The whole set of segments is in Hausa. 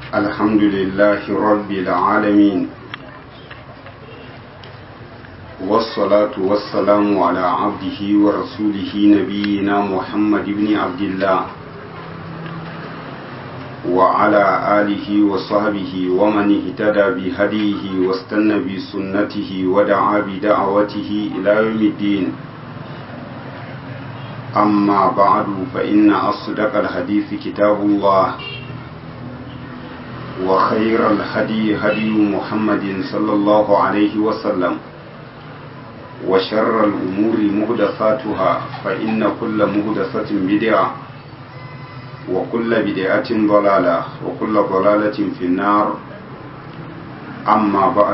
الحمد لله رب العالمين والصلاة والسلام على عبده ورسوله نبينا محمد بن عبد الله وعلى آله وصحبه ومن اهتدى بهديه واستنى بسنته ودعا بدعوته إلى يوم الدين أما بعد فإن أصدق الحديث كتاب الله وخير الهدي هدي محمد صلى الله عليه وسلم وشر الأمور مهدفاتها فإن كل مهدفة بدعة وكل بدعة ضلالة وكل ضلالة في النار أما بعد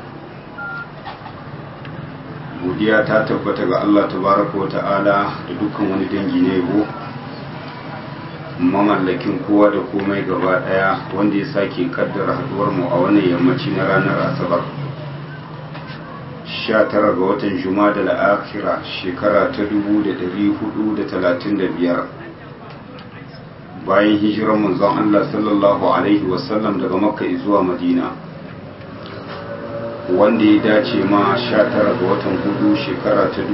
godiya ta tabbata ga Allah tabaraka wa ta'ala da dukkan wani dangi na yabo mamallakin kowa da komai gaba daya wanda ya sake kaddara haduwar mu a wannan yammaci na ranar asabar 19 ga watan jumada al-akhira shekara ta 1435 bayan hijirar manzon Allah sallallahu alaihi wasallam daga makka zuwa madina wanda ya dace ma 19 ga watan hudu shekara ta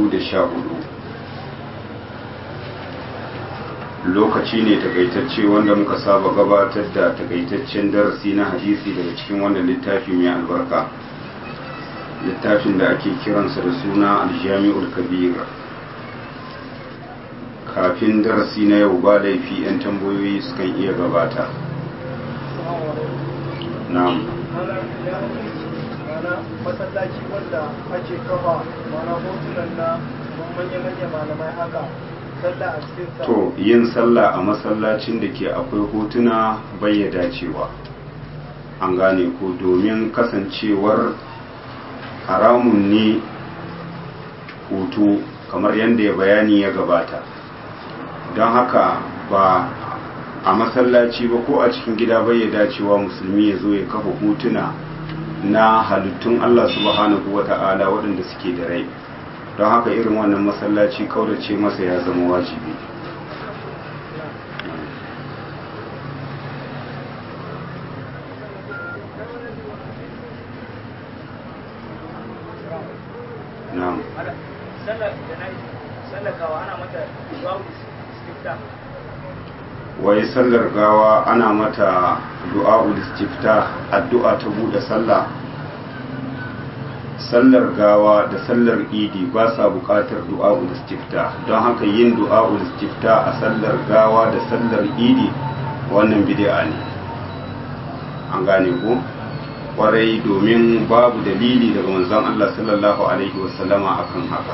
2014 lokaci ne takaitacce wanda muka saba gabatar da takaitaccen darasi na hadisi daga cikin wannan littafi mai albarka littafin da ake kiransa da suna aljami'ul kabir kafin darasi na yau ba laifi 'yan tambayoyi sukan iya gabata na'am mana masallaci wanda ake kafa mana hotunan na manya-manya malamai haka sallah a cikin sa to yin sallah a masallacin da ke akwai hotuna bai dacewa an gane ko domin kasancewar haramun ne hoto kamar yadda ya bayani ya gabata don haka ba a masallaci ba ko a cikin gida bai dacewa musulmi ya zo ya kafa hotuna na halittun Allah subhanahu wa ta'ala waɗanda suke da rai don haka irin wannan masallaci kaurace masa ya zama wajibi na'am wai sallar gawa ana mata du'a'ul istifta addu'a ta bude sallah sallar gawa da sallar idi ba sa buƙatar du'a'ul istifta don haka yin du'a'ul istifta a sallar gawa da sallar idi wannan bid'a ne an gane ko kwarai domin babu dalili daga manzon Allah sallallahu alaihi wasallama akan haka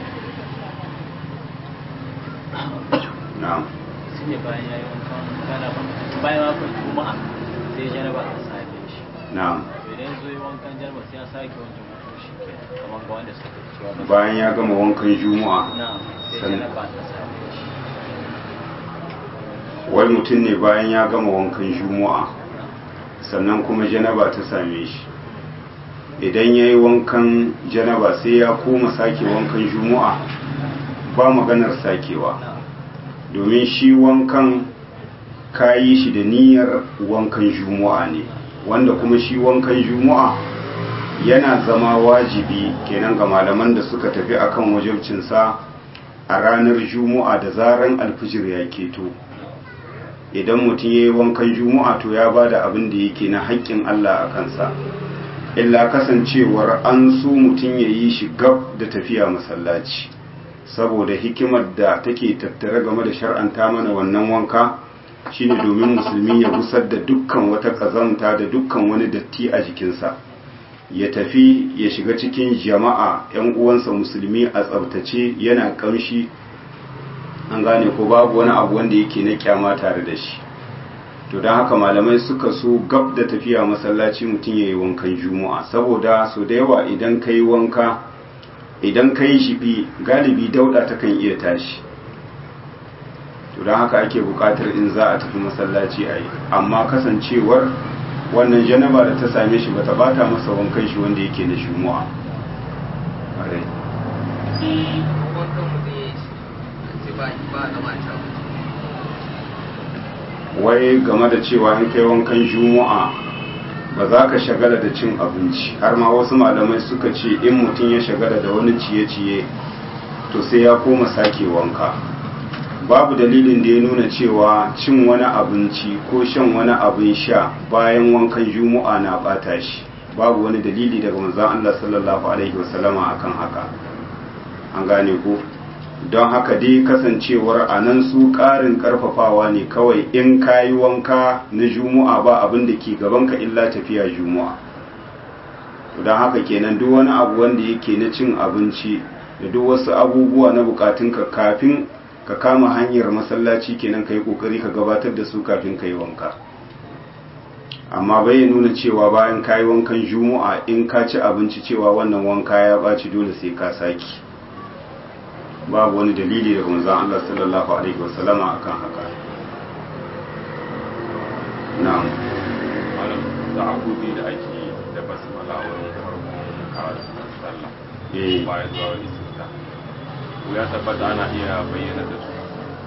na'am ne bayan ya yi wankan janaba bayan wakon juma'a sai janaba ta same shi na'am idan zo yi wankan janaba sai ya sake wanke mutum shi ke kamar ga wanda suka cewa ba bayan ya gama wankan juma'a na sai Sannan- janaba ta same shi wai mutum ne bayan ya gama wankan juma'a sannan kuma janaba ta same shi idan ya yi wankan janaba sai ya koma sake wankan juma'a ba maganar sakewa domin shi wankan kayi shi da niyyar wankan juma'a ne wanda kuma shi wankan juma'a yana zama wajibi kenan ga malaman da suka tafi akan wajibcinsa a ranar juma'a da zaran alfijir ya keto idan mutum ya yi wankan juma'a to ya ba da abin da yake na haƙƙin Allah a kansa illa kasancewar an so mutum ya yi shi gab da tafiya masallaci saboda hikimar da take tattare game da shar'anta mana wannan wanka shine domin musulmi ya gusar da dukkan wata ƙazanta da dukkan wani datti a jikinsa ya tafi ya shiga cikin jama'a 'yan uwansa musulmi a tsabtace yana ƙamshi an gane ko babu wani abu wanda yake na kyama tare da shi to don haka malamai suka so gab da tafiya masallaci mutum ya yi wankan juma'a saboda so da yawa idan ka yi wanka idan ka yi shiɓi galibi dauɗa ta kan iya tashi to don haka ake buƙatar in za a tafi masallaci a yi amma kasancewar wannan janaba da ta same shi ba ta bata masa wankan shi wanda yake na juma'a Ƙwarai. wankan mu da ya yi sai ba ba na mata wai game da cewa in kai wankan juma'a ba za ka shagala da cin abinci har ma wasu malamai suka ce in mutum ya shagala da wani ciye-ciye to sai ya koma sake wanka babu dalilin da ya nuna cewa cin wani abinci ko shan wani abin sha bayan wankan juma'a na bata shi babu wani dalili daga manzon Allah sallallahu alaihi wasallama akan haka an gane ko don haka dai kasancewar a nan su ƙarin ƙarfafawa ne kawai in ka yi wanka na juma'a ba abin da ke gabanka illa tafiya juma'a don haka kenan duk wani abu wanda yake na cin abinci da duk wasu abubuwa na bukatunka kafin ka kama hanyar masallaci kenan ka yi ƙoƙari ka gabatar da su kafin ka yi wanka amma bai nuna cewa bayan ka yi wankan juma'a in ka ci abinci cewa wannan wanka ya ɓaci dole sai ka saki babu wani dalili daga manzon Allah sallallahu alaihi wasallama akan haka na'am malam ta'awudi da ake yi da basmala wani farkon karatu na sallah eh bayan zuwa wani sita ko ya tabbata ana iya bayyana da su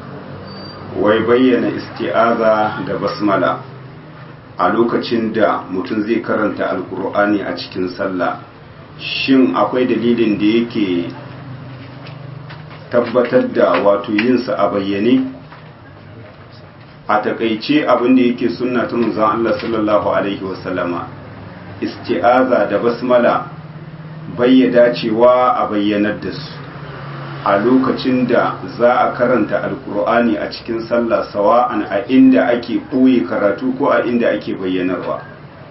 wai bayyana isti'aza da basmala a lokacin da mutum zai karanta alkur'ani a cikin sallah shin akwai dalilin da yake tabbatar da wato yinsa a bayyane a takaice abin da yake sunna ta manzon Allah sallallahu alaihi wasallama isti'aza da basmala bayyada cewa a bayyanar da su a lokacin da za a karanta alkur'ani a cikin sallah sawa'an a inda ake ɓoye karatu ko a inda ake bayyanarwa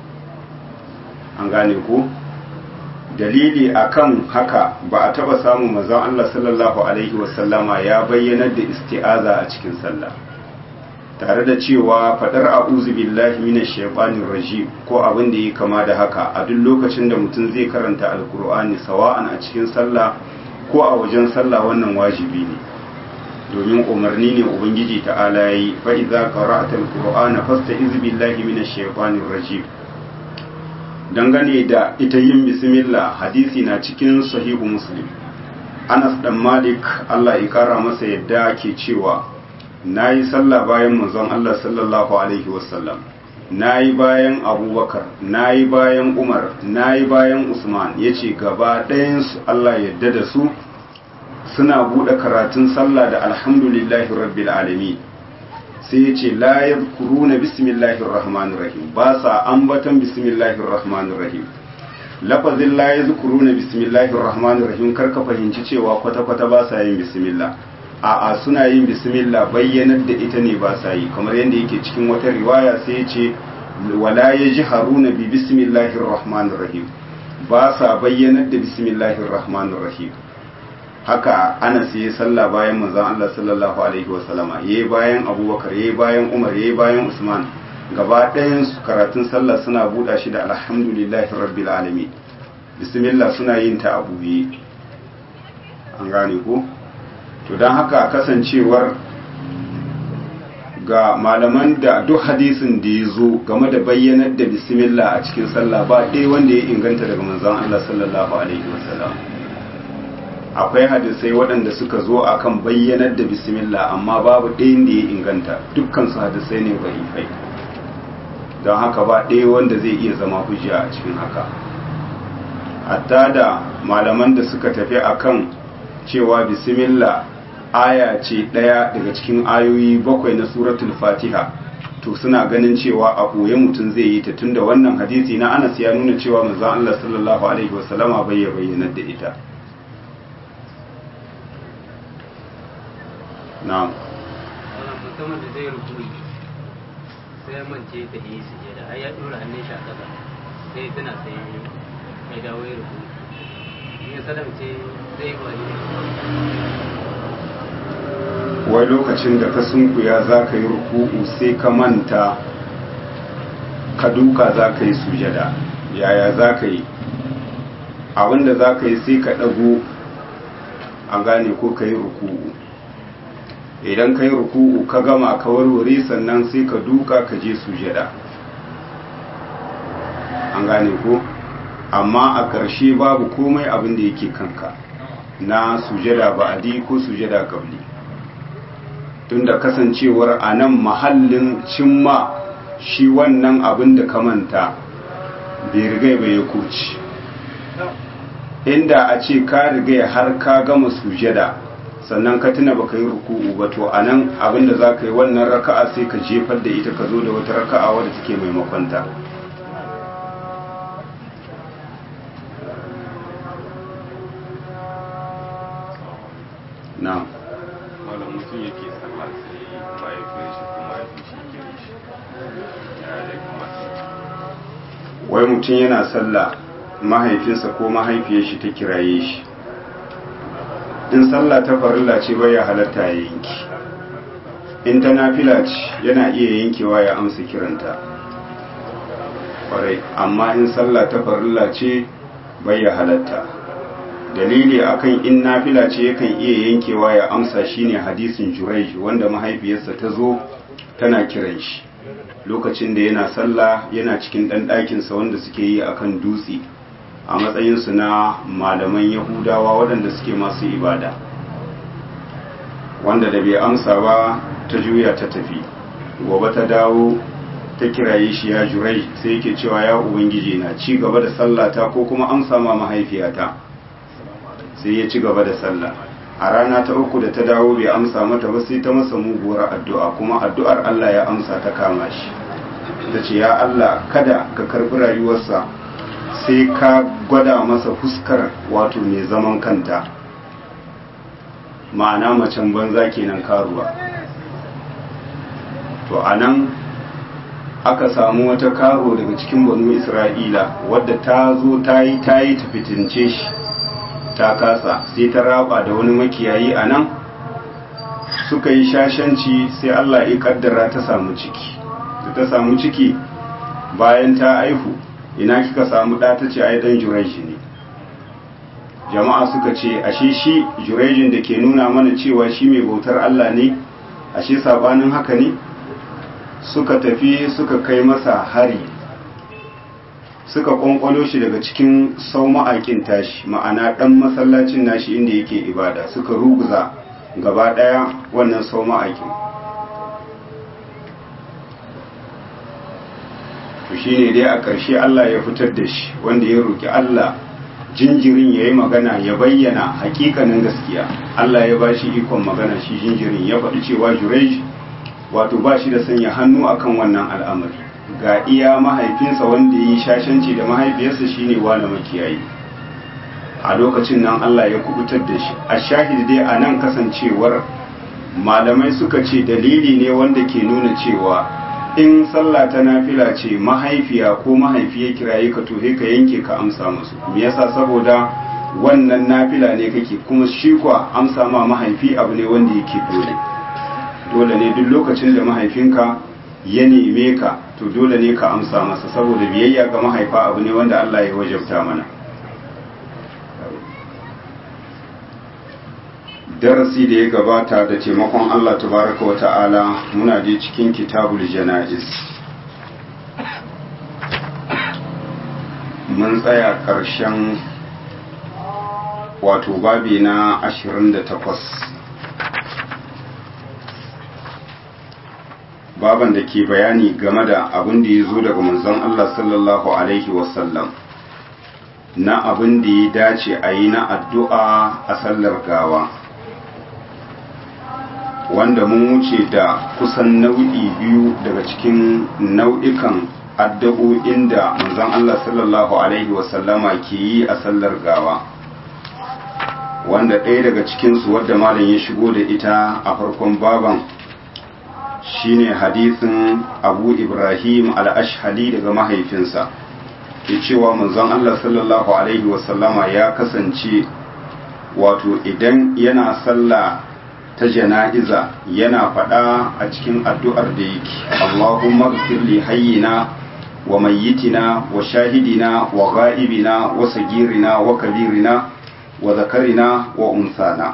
an gane ko dalili akan haka ba a taba samun mazan Allah sallallahu alaihi wasallama ya bayyanar da isti'aza a cikin sallah tare da cewa fadar a'udhu billahi minash shaitanir rajim ko abin da yake kama da haka a duk lokacin da mutum zai karanta alkur'ani sawa'an a cikin sallah ko a wajen sallah wannan wajibi ne domin umarni ne ubangiji ta'ala yayi fa idza qara'ta alqur'ana fasta'iz billahi minash shaitanir rajim dangane da ita yin bismillah hadisi na cikin sahihu muslim Anas dan Malik Allah ya kara masa yadda ke cewa nayi sallah bayan manzon Allah sallallahu alaihi wasallam nayi bayan Abubakar nayi bayan Umar nayi bayan Usman yace gaba ɗayan su Allah yadda da su suna buɗe karatun sallah da alhamdulillahi rabbil alamin sai ya ce la yadhkuruna bismillahir rahmanir rahim ba sa ambatan bismillahir rahmanir rahim lafazin la yadhkuruna bismillahir rahmanir rahim kar ka fahimci cewa kwata kwata ba sa yin bismillah a a suna yin bismillah bayyanar da ita ne ba sa yi kamar yadda yake cikin wata riwaya sai ya ce wala yajharuna bi bismillahir rahmanir rahim ba sa bayyanar da bismillahir rahmanir rahim haka ana sai sallah bayan manzon Allah sallallahu alaihi wasallama yayi bayan Abubakar yayi bayan Umar yayi bayan Usman gaba ɗayan su karatun sallah suna buɗa shi da alhamdulillahi rabbil alamin bismillah suna yin ta abu biyu an gane ko to dan haka kasancewar ga malaman da duk hadisin da ya zo game da bayyanar da bismillah a cikin sallah ba ɗaya wanda ya inganta daga manzon Allah sallallahu alaihi wasallam akwai hadisai waɗanda suka zo akan bayyanar da bismillah amma babu ɗayan da ya inganta dukkan su hadisai ne fai don haka ba ɗaya wanda zai iya zama hujja a cikin haka hatta da malaman da suka tafi akan cewa bismillah aya ce ɗaya daga cikin ayoyi bakwai na suratul fatiha to suna ganin cewa a ɓoye mutum zai yi ta tunda wannan hadisi na anas ya nuna cewa manzon Allah sallallahu alaihi wasallama bai ya bayyanar da ita na'am wannan mutumin da zai rukuni sai ya mance ta yi sujada ai ya dora hannun shi a ƙasa sai tana sai ya dawo ya rukuni in ya salamce zai wani wai lokacin da ka sunkuya za ka yi ruku'u sai ka manta ka duka za ka yi sujada yaya za ka yi abinda za ka yi sai ka ɗago a gane ko ka yi ruku'u idan ka yi ruku'u ka gama ka warware sannan sai ka duka ka je sujada an gane ko amma a ƙarshe babu komai abin da yake kanka na sujada ba'adi ko sujada kabli tunda kasancewar a nan mahallin cimma shi wannan abin da ka manta bai rigai bai ya kuci inda a ce ka rigai har ka gama sujada sannan ka tuna baka yi ruku'u ba to anan abin da za ka yi wannan raka'a sai ka jefar da ita ka zo da wata raka'a wadda take maimakon ta na'am malam mutum yake sallah sai mahaifiyar shi ko mahaifin shi ke shi ya da kamata wai mutum yana sallah mahaifinsa ko mahaifiyar shi ta kiraye shi in sallah ta farilla ce bai ya halatta ya yanki in ta nafila ce yana iya yankewa ya amsa kiranta kwarai amma in sallah ta farilla ce bai ya halatta dalili akan in nafila ce yakan iya yankewa ya amsa shine hadisin jurayj wanda mahaifiyarsa ta zo tana kiran shi lokacin da yana sallah yana cikin ɗan ɗakinsa wanda suke yi akan dutse a matsayinsu na malaman yahudawa waɗanda suke masu ibada wanda da bai amsa ba ta juya ta tafi gobe ta dawo ta kiraye shi ya jurai sai yake cewa ya ubangiji na ci gaba da sallata ko kuma amsa ma mahaifiyata sai ya ci gaba da sallah a rana ta uku da ta dawo bai amsa mata ba sai ta masa muguwar addu'a kuma addu'ar Allah ya amsa ta kama shi ta ce ya Allah kada ka karbi rayuwarsa sai ka gwada masa fuskar wato mai zaman kanta ma'ana macen banza kenan karuwa to anan aka samu wata karo daga cikin banu isra'ila wadda ta zo ta yi ta yi ta fitince shi ta kasa sai ta raba da wani makiyayi a nan suka yi shashanci sai allah ya kaddara ta samu ciki da ta samu ciki bayan ta aihu ina kika samu ɗa ta ce ai dan jureji ne jama'a suka ce ashe shi jurejin da ke nuna mana cewa shi mai bautar Allah ne ashe sabanin haka ne suka tafi suka kai masa hari suka kwankwalo shi daga cikin sau ma'aikin tashi ma'ana ɗan masallacin nashi inda yake ibada suka ruguza gaba ɗaya wannan sau ma'aikin to shine dai a ƙarshe Allah ya fitar da shi wanda ya roki Allah jinjirin ya yi magana ya bayyana hakikanin gaskiya Allah ya ba shi ikon magana shi jinjirin ya faɗi cewa jurej wato ba shi da sanya hannu akan wannan al'amari ga iya mahaifinsa wanda ya yi shashanci da mahaifiyarsa shine wani makiyayi a lokacin nan Allah ya kubutar da shi a shahid dai a nan kasancewar malamai suka ce dalili ne wanda ke nuna cewa in sallah ta nafila ce mahaifiya ko mahaifiya kiraye ka to ka yanke ka amsa musu me yasa saboda wannan nafila ne kake kuma shi kwa amsa ma mahaifi abu ne wanda yake dole dole ne duk lokacin da mahaifinka ya neme ka to dole ne ka amsa masa saboda biyayya ga mahaifa abu ne wanda Allah ya wajabta mana darasi da ya gabata da taimakon Allah tabaraka wa ta'ala muna je cikin kitabul jana'iz mun tsaya ƙarshen wato babi na 28 baban da ke bayani game da abin da ya zo daga manzon Allah sallallahu alaihi wasallam na abin da ya dace a yi na addu'a a sallar gawa wanda mun wuce da kusan nau'i biyu daga cikin nau'ikan addu'o'in da manzon Allah sallallahu alaihi wasallama ke yi a sallar gawa wanda ɗaya daga cikinsu wadda malam ya shigo da ita a farkon baban shine hadisin abu ibrahim al-ashhali daga mahaifinsa ke cewa manzon Allah sallallahu alaihi wasallama ya kasance wato idan yana sallah ta jana'iza yana faɗa a cikin addu'ar da yake Allahumma gfir li hayyina wa mayyitina wa shahidina wa ghaibina wa sagirina wa kabirina wa zakarina wa unsana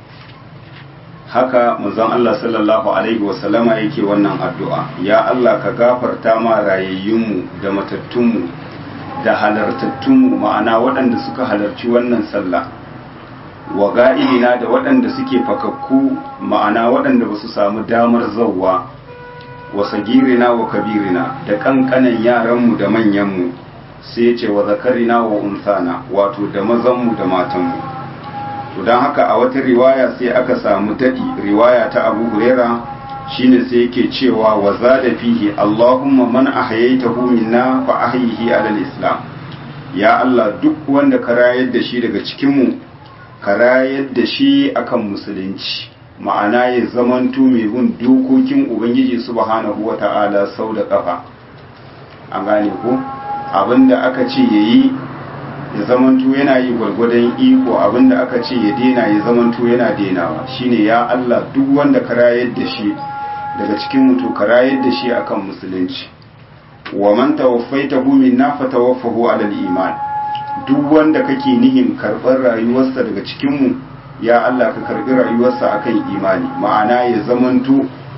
haka manzon Allah sallallahu alaihi wasallama yake wannan addu'a ya Allah ka gafarta ma rayayyunmu da matattunmu da halartattunmu ma'ana waɗanda suka halarci wannan sallah wa ga'ilina da waɗanda suke fakakku ma'ana waɗanda ba su samu damar zauwa wa sagirina wa kabirina da ƙanƙanan yaranmu da manyanmu sai ce wa zakarina wa unsana wato da mazanmu da matanmu to don haka a wata riwaya sai aka samu daɗi riwaya ta abu huraira shine sai yake cewa wa zada fihi allahumma man ahyaytahu minna fa ahyihi alal islam ya allah duk wanda ka rayar da shi daga cikinmu ka rayar da shi akan musulunci ma'ana ya zamanto mai bin dokokin ubangiji subhanahu wata'ala sau da kafa an gane ko abinda aka ce yayi ya zamanto yana yi gwargwadon iko abinda aka ce ya dena ya zamanto yana denawa shine ya Allah duk wanda ka rayar da shi daga cikin mutu ka rayar da shi akan musulunci wa man tawaffaitahu minna fatawaffahu ala al-iman duk wanda kake nihin karɓar rayuwarsa daga cikinmu ya Allah ka karɓi rayuwarsa akan imani ma'ana ya zamanto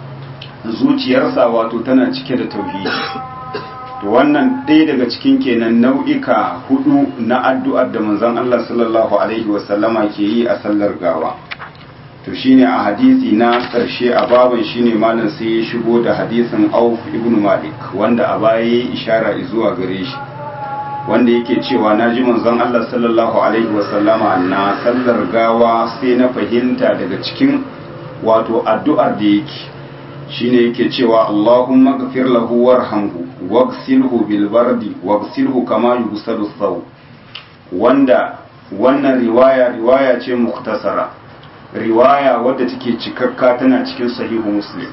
zuciyarsa wato tana cike da tauhidi to wannan ɗaya daga cikin kenan nau'ika hudu na addu'ar da manzon Allah sallallahu alaihi wasallama ke yi a sallar gawa to shine a hadisi na ƙarshe a baban shine malam sai ya shigo da hadisin Auf ibn Malik wanda a baya ya ishara zuwa gare shi wanda yake cewa na ji manzon Allah sallallahu alaihi wasallama na sallar gawa sai na fahimta daga cikin wato addu'ar da yake shine yake cewa Allahumma ghfir lahu warhamhu waghsilhu bil bardi waghsilhu kama yughsalu thaw wanda wannan riwaya riwaya ce muktasara riwaya wadda take cikakka tana cikin sahihu muslim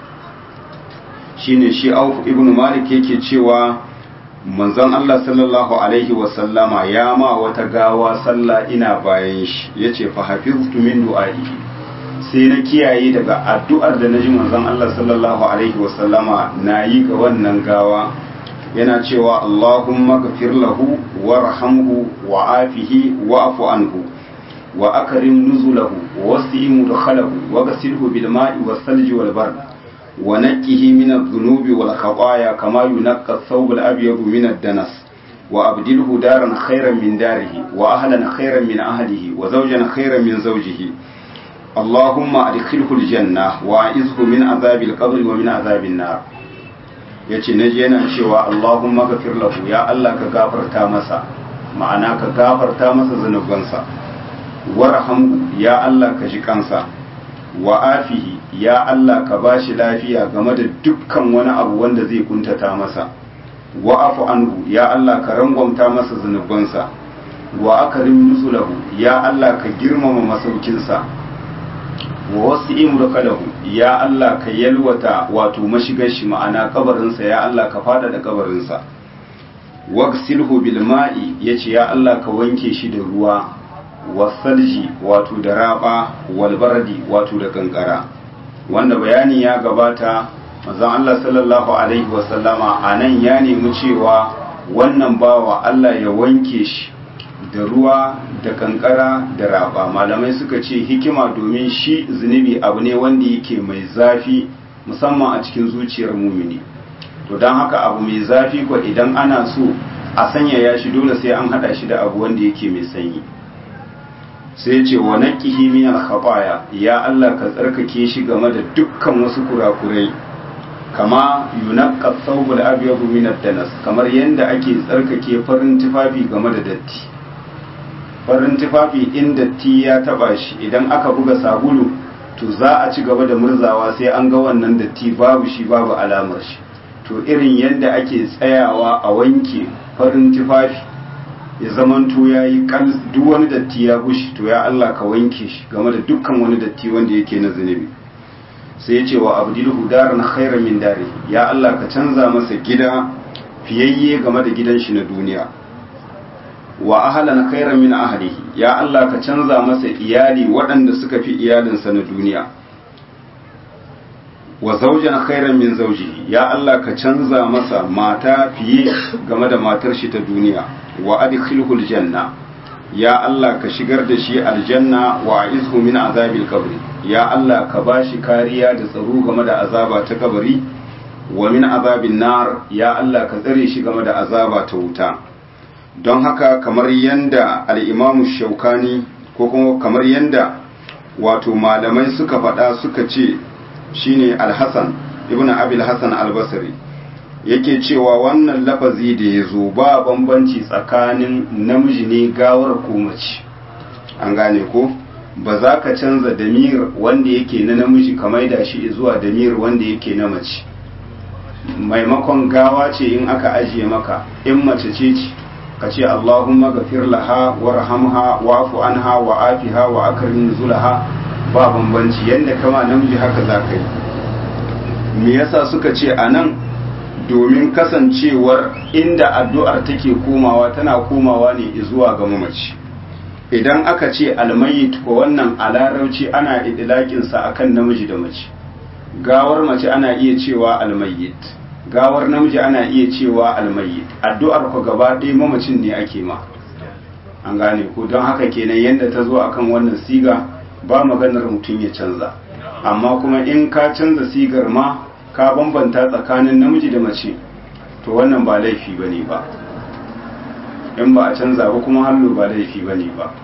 shine shi Auf ibn Malik yake cewa manzon Allah sallallahu alaihi wasallama ya ma wata gawa sallah ina bayan shi yace fa hafiztu min du'a'ihi sai na kiyaye daga addu'ar da naji manzon Allah sallallahu alaihi wasallama nayi ga wannan gawa yana cewa Allahumma ghfir lahu warhamhu wa'afihi wa'fu anhu wa akrim nuzulahu wa wasi' mudkhalahu wa ghasilhu bil ma'i was salji wal bard ونقه من الذنوب والخطايا كما ينقى الثوب الأبيض من الدنس وأبدله دارا خيرا من داره وأهلا خيرا من أهله وزوجا خيرا من زوجه اللهم أدخله الجنة وأعزه من عذاب القبر ومن عذاب النار yace na je yana cewa Allahumma ghafir lahu ya Allah ka gafarta masa ma'ana ka gafarta masa zanubansa warhamhu ya Allah ka ji kansa wa afihi ya Allah ka ba shi lafiya game da dukkan wani abu wanda zai kuntata masa wa afu anhu ya Allah ka rangwamta masa zunubansa wa akarim nusulahu ya Allah ka girmama masaukinsa wa wasu imrakalahu ya Allah ka yalwata wato mashigar shi ma'ana kabarinsa ya Allah ka fada da kabarinsa wagsilhu bil ma'i yace ya Allah ka wanke shi da ruwa wasalji wato da raba walbardi wato da kankara wanda bayani ya gabata manzon Allah sallallahu alaihi wasallama anan ya nemi cewa wannan bawa Allah ya wanke shi da ruwa da kankara da raba malamai suka ce hikima domin shi zunubi abu ne wanda yake mai zafi musamman a cikin zuciyar mumini to don haka abu mai zafi ko idan ana so a sanyaya shi dole sai an hada shi da abu wanda yake mai sanyi sai ce wa naqihi min al-khataya ya Allah ka tsarkake shi game da dukkan wasu kurakurai kama yunaqqa thawbul abyad min ad-danas kamar yanda ake tsarkake farin tufafi game da datti farin tufafi in datti ya taba shi idan aka buga sabulu to za a ci gaba da murzawa sai an ga wannan datti babu shi babu alamar shi to irin yanda ake tsayawa a wanke farin tufafi ya zamanto ya yi duk wani datti ya gushi to ya Allah ka wanke shi game da dukkan wani datti wanda yake na zunubi sai ya ce wa abdilhu daran khairan min dari ya Allah ka canza masa gida fiyayye game da gidan shi na duniya wa ahlan khairan min ahlihi ya Allah ka canza masa iyali waɗanda suka fi iyalinsa na duniya wa zaujan khairan min zaujihi ya Allah ka canza masa mata fiye game da matar shi ta duniya wa adkhilhu aljanna ya Allah ka shigar da shi aljanna wa a'izhu min azabil qabri ya Allah ka bashi kariya da tsaro game da azaba ta kabari wa min azabin nar ya Allah ka tsare shi game da azaba ta wuta don haka kamar yanda al-Imam Shaukani ko kuma kamar yadda wato malamai suka faɗa suka ce shine alhassan ibn abil hassan albasari yake cewa wannan lafazi da ya zo ba bambanci tsakanin namiji ne gawar ko mace an gane ko ba za ka canza damir wanda yake na namiji ka maida shi zuwa damir wanda yake na mace maimakon gawa ce in aka ajiye maka in mace ce ce ka ce Allahumma gafir laha warhamha wa'fu anha wa afiha wa akrim nuzulaha ba bambanci yanda kama namiji haka za ka yi me yasa suka ce anan domin kasancewar inda addu'ar take komawa tana komawa ne zuwa ga mamaci idan aka ce almayit ko wannan a larabci ana idilakinsa akan namiji da mace gawar mace ana iya cewa almayit gawar namiji ana iya cewa almayit addu'ar ku gaba ɗaya mamacin ne ake ma an gane ko don haka kenan yadda ta zo akan wannan siga ba maganar mutum ya canza amma kuma in ka canza sigar ma ka bambanta tsakanin namiji da mace to wannan ba laifi ba ne ba in ba a canza ba kuma hallo ba laifi ba ne ba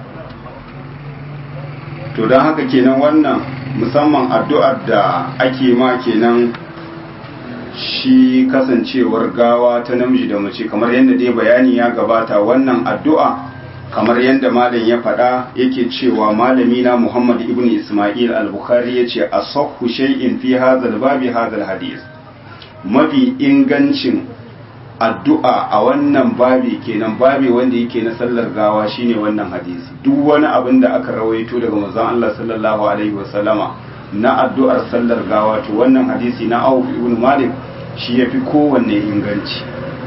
to don haka kenan wannan musamman addu'ar da ake ma kenan shi kasancewar gawa ta namiji da mace kamar yadda dai bayani ya gabata wannan addu'a kamar yadda malam ya faɗa yake cewa malami na Muhammad ibn Ismail al-Bukhari yace asahhu shay'in fi hadha babi hadha hadith mafi ingancin addu'a a wannan babi kenan babi wanda yake na sallar gawa shine wannan hadisi duk wani abin da aka rawaito daga manzon Allah sallallahu alaihi wasallama na addu'ar sallar gawa to wannan hadisi na Auf ibn Malik shi yafi kowanne inganci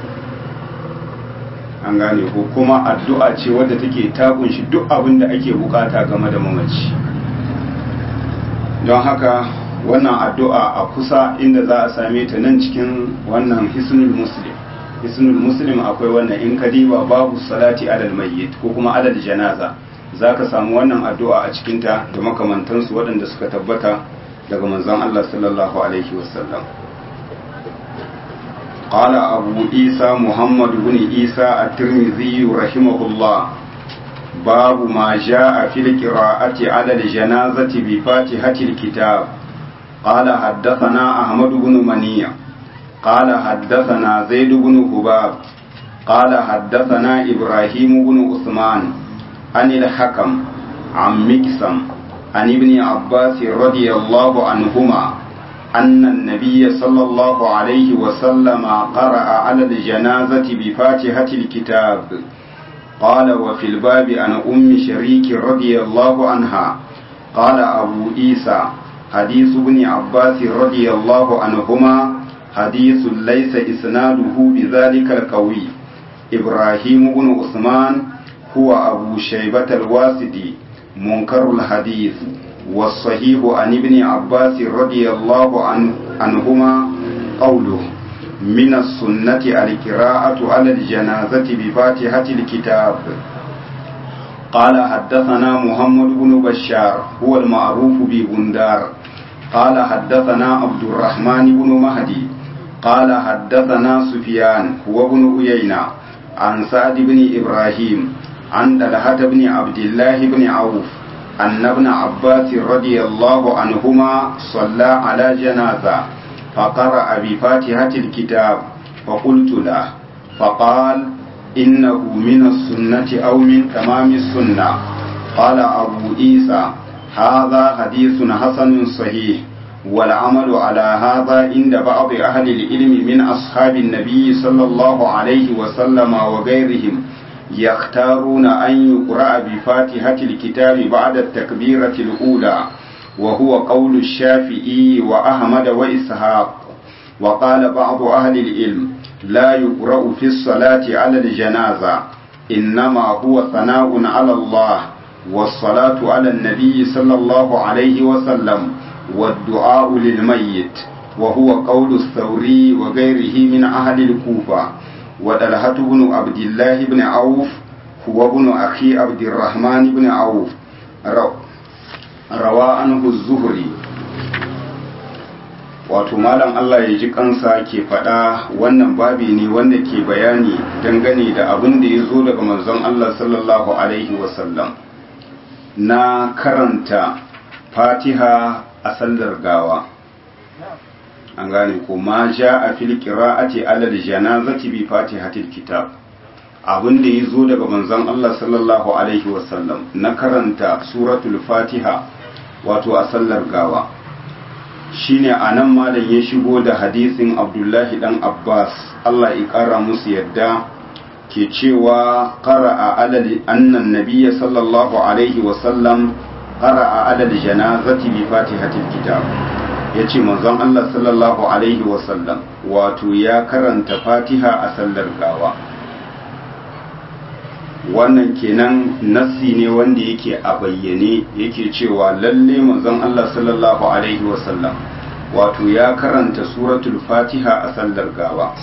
an gane ko kuma addu'a ce wadda take ta kunshi duk abin da ake bukata game da mamaci don haka wannan addu'a a kusa inda za a same ta nan cikin wannan hisnul muslim hisnul muslim akwai wannan in kadiba babu salati alal mayyit ko kuma alal janaza zaka samu wannan addu'a a cikin ta da makamantansu waɗanda suka tabbata daga manzon Allah sallallahu alaihi wasallam قال أبو عيسى محمد بن عيسى الترمذي رحمه الله باب ما جاء في القراءة على الجنازة بفاتحة الكتاب قال حدثنا أحمد بن منيع قال حدثنا زيد بن حباب قال حدثنا إبراهيم بن عثمان عن الحكم عن مكسم عن ابن عباس رضي الله عنهما أن النبي صلى الله عليه وسلم قرأ على الجنازة بفاتحة الكتاب قال وفي الباب عن أم شريك رضي الله عنها قال أبو عيسى حديث ابن عباس رضي الله عنهما حديث ليس إسناده بذلك القوي إبراهيم بن عثمان هو أبو شيبة الواسدي منكر الحديث والصحيح عن ابن عباس رضي الله عنه عنهما قوله من السنة القراءة على الجنازة بفاتحة الكتاب قال حدثنا محمد بن بشار هو المعروف ببندار قال حدثنا عبد الرحمن بن مهدي قال حدثنا سفيان هو بن عيينة عن سعد بن إبراهيم عن طلحة بن عبد الله بن عوف أن ابن عباس رضي الله عنهما صلى على جنازة فقرأ بفاتحة الكتاب فقلت له فقال إنه من السنة أو من تمام السنة قال أبو عيسى هذا حديث حسن صحيح والعمل على هذا عند بعض أهل العلم من أصحاب النبي صلى الله عليه وسلم وغيرهم يختارون أن يقرأ بفاتحة الكتاب بعد التكبيرة الأولى وهو قول الشافعي وأحمد وإسحاق وقال بعض أهل العلم لا يقرأ في الصلاة على الجنازة إنما هو ثناء على الله والصلاة على النبي صلى الله عليه وسلم والدعاء للميت وهو قول الثوري وغيره من أهل الكوفة ودلهة بن عبد الله بن عوف هو ابن أخي عبد الرحمن بن عوف روى عنه الزهري wato malam Allah ya ji kansa ke faɗa wannan babi ne wanda ke bayani dangane da abin da ya zo daga manzon Allah sallallahu alaihi wasallam na karanta fatiha a sallar gawa an gane ko ma ja a fil qira'ati alal janazati bi fatihatil kitab abin da ya zo daga manzon Allah sallallahu alaihi wasallam na karanta suratul fatiha wato a sallar gawa shine anan malam ya shigo da hadisin abdullahi dan abbas Allah ya kara musu yadda ke cewa qara'a alal annan nabiyya sallallahu alaihi wasallam qara'a alal janazati bi fatihatil kitab yace manzon Allah sallallahu alaihi wasallam wato ya karanta fatiha a sallar gawa wannan kenan nassi ne wanda yake a bayyane yake cewa lalle manzon Allah sallallahu alaihi wasallam wato ya karanta suratul fatiha a sallar gawa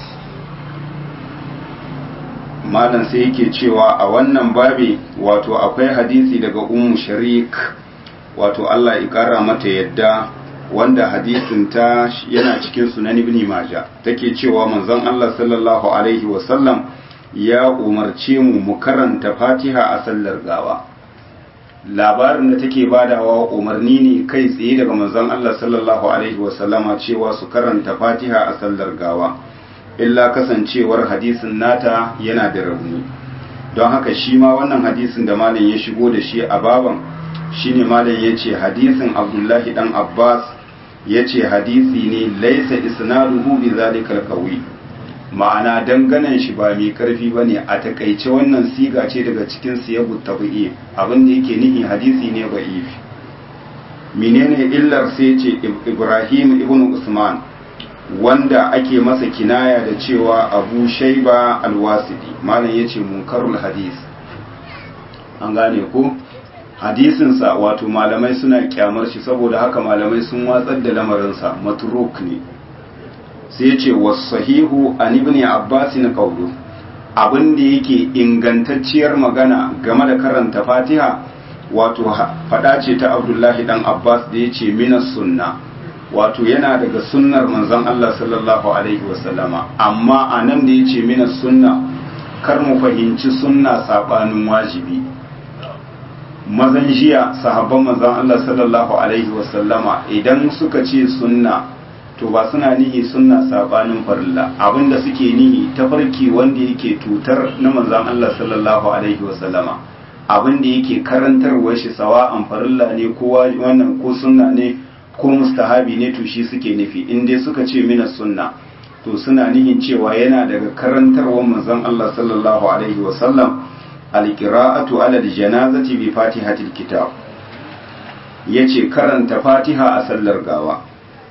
malam sai yake cewa a wannan babi wato akwai hadisi daga ummu sharik wato Allah ya kara mata yadda wanda hadisin ta yana cikin sunan ibn majah take cewa manzon Allah sallallahu alaihi wasallam ya umarce mu mu karanta fatiha a sallar gawa labarin da take badawa umarni ne kai tsaye daga manzon Allah sallallahu alaihi wasallama cewa su karanta fatiha a sallar gawa illa kasancewar hadisin nata yana da rauni don haka shi ma wannan hadisin da malam ya shigo da shi a baban shine malam ya ce hadisin abdullahi dan abbas ya ce hadisi ne laisa isnaduhu bi zalikal qawi ma'ana danganan shi ba mai karfi ba ne a takaice wannan siga ce daga cikin siyabu tabi'i abin da yake nihi hadisi ne ba ifi menene illar sai ce ibrahim ibn usman wanda ake masa kinaya da cewa abu shaiba alwasidi malam ya ce munkarul hadis an gane ko hadisinsa wato malamai suna kyamar shi saboda haka malamai sun watsar da lamarinsa matruk ne sai ce wasahihu an ibn abbas na qawlu abin da yake ingantacciyar magana game da karanta fatiha wato fada ce ta abdullahi dan abbas da yace minas sunna wato yana daga sunnar manzon Allah sallallahu alaihi wasallama amma anan da yace minas sunna kar mu fahimci sunna sabanin wajibi mazan jiya sahabban manzon Allah sallallahu alaihi wasallama idan suka ce sunna to ba suna nihi sunna sabanin farilla abinda suke nihi tafarki wanda yake tutar na manzon Allah sallallahu alaihi wasallama abinda yake karantarwar shi sawa'an farilla ne ko wannan ko sunna ne ko mustahabi ne to shi suke nufi in dai suka ce mina sunna to suna nihin cewa yana daga karantarwar manzon Allah sallallahu alaihi wasallam alqira'atu ala janazati bi fatihatil kitab yace karanta fatiha a sallar gawa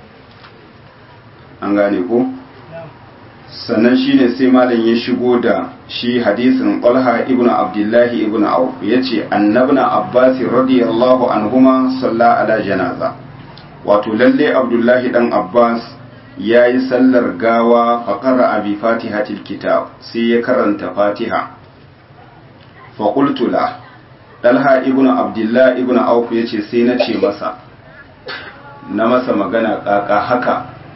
an gane ko sannan shine sai malam ya shigo da shi hadisin Talha ibn Abdullahi ibn Auf yace annabna Abbas radiyallahu anhuma salla ala janaza wato lalle Abdullahi dan Abbas yayi sallar gawa fa qara'a bi fatihatil kitab sai ya karanta Fatiha fa qultu la Talha ibn Abdullah ibn Auf yace sai na ce masa na masa magana kaka haka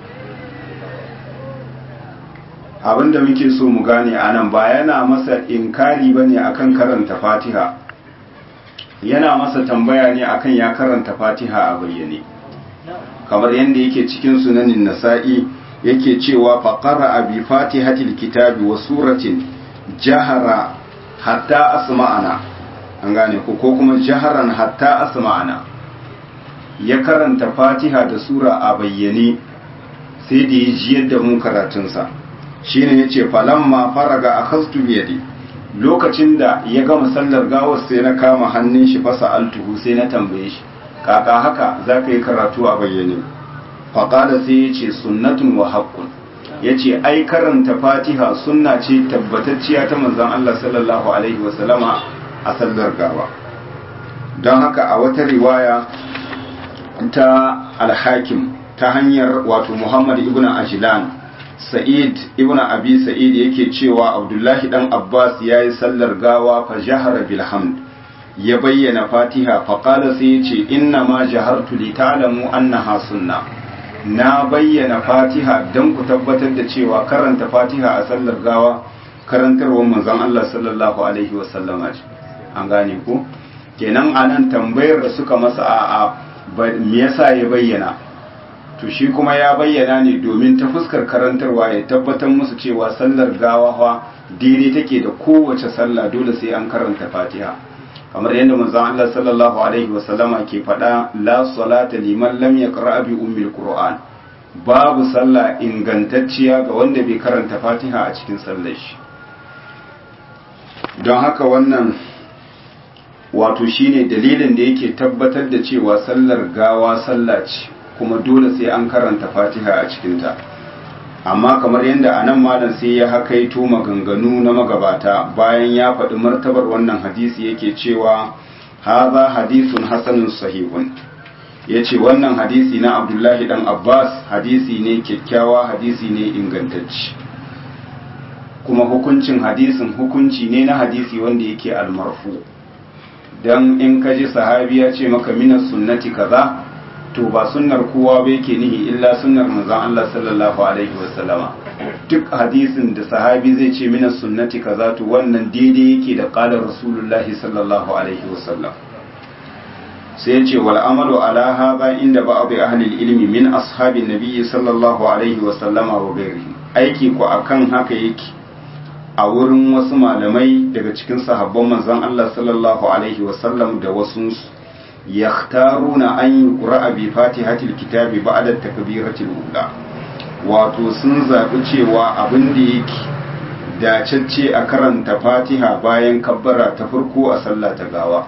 abinda muke so mu gane a nan ba yana masa inkari ba ne akan karanta fatiha yana masa tambaya ne akan ya karanta fatiha a bayyane kamar yadda yake cikin sunanin nasa'i yake cewa faƙara a bi fatihatil kitabi wa suratin jahara hatta asma'ana an gane ko ko kuma jaharan hatta asma'ana ya karanta fatiha da sura a bayyane sai da ya jiyar da mu karatunsa shine yace falamma faraga akhastu biyadi lokacin da ya gama sallar gawar sai na kama hannun shi fasa altuhu sai na tambaye shi kaka haka zaka yi karatu a bayyane faqala sai yace sunnatun wa haqqun yace ai karanta fatiha sunna ce tabbatacciya ta manzon Allah sallallahu alaihi wasallama a sallar gawa don haka a wata riwaya ta al-hakim ta hanyar wato Muhammad ibn Ajlan Sa'id ibn Abi Sa'id yake cewa Abdullahi dan Abbas yayi sallar gawa fa jahara bil hamd ya bayyana Fatiha fa qala sai yace inna ma jahartu li ta'lamu annaha sunna na bayyana Fatiha dan ku tabbatar da cewa karanta Fatiha a sallar gawa karantarwar manzon Allah sallallahu alaihi wa sallama ce an gane ku kenan anan tambayar da suka masa a me yasa ya bayyana to shi kuma ya bayyana ne domin ta fuskar karantarwa ya tabbatar musu cewa sallar gawa fa daidai take da kowace sallah dole sai an karanta fatiha kamar yadda manzon Allah sallallahu alaihi wasallama ke faɗa la salata liman lam yaqra bi ummil qur'an babu sallah ingantacciya ga wanda bai karanta fatiha a cikin sallar shi don haka wannan wato shine dalilin da yake tabbatar da cewa sallar gawa sallah ce kuma dole sai an karanta fatiha a cikinta amma kamar yadda a nan malam sai ya hakaito maganganu na magabata bayan ya faɗi martabar wannan hadisi yake cewa haza hadisun hasanun sahihun ya ce wannan hadisi na abdullahi dan abbas hadisi ne kyakkyawa hadisi ne ingantacci kuma hukuncin hadisin hukunci ne na hadisi wanda yake almarfu don in ka ji sahabi ya ce maka minas sunnati kaza to ba sunnar kowa ba yake nihi illa sunnar manzon Allah sallallahu alaihi wasallama duk hadisin da sahabi zai ce minas sunnati kaza to wannan daidai yake da qala rasulullahi sallallahu alaihi wasallam sai yace wal amalu ala hadha inda ba'd ahli ilmi min ashabin nabiyyi sallallahu alaihi wasallama wa ghairihi aiki ku akan haka yake a wurin wasu malamai daga cikin sahabban manzon Allah sallallahu alaihi wasallam da wasu yakhtaruna an yuqra'a bi fatihatil kitabi ba'da takbiratil ula wato sun zabi cewa abin da yake dacacce a karanta fatiha bayan kabbara ta farko a sallah ta gawa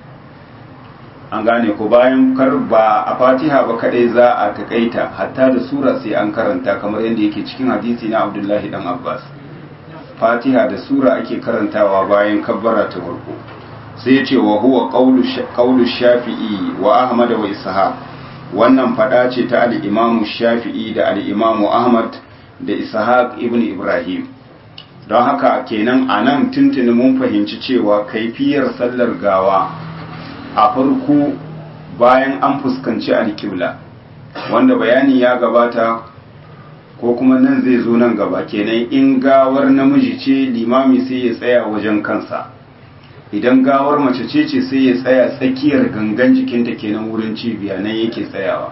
an gane ko bayan kar ba a fatiha ba kadai za a takaita hatta da sura sai an karanta kamar yadda yake cikin hadisi na abdullahi dan abbas fatiha da sura ake karantawa bayan kabbara ta farko sai ya ce wa huwa qawlu shafi'i wa ahmad wa ishaq wannan fada ce ta al-imamu shafi'i da al-imamu ahmad da ishaq ibn ibrahim don haka kenan anan tuntuni mun fahimci cewa kaifiyar sallar gawa a farko bayan an fuskanci alkibla wanda bayani ya gabata ko kuma nan zai zo nan gaba kenan in gawar namiji ce limami sai ya tsaya wajen kansa idan gawar mace ce ce sai ya tsaya tsakiyar gangan jikinta kenan wurin cibiya nan yake tsayawa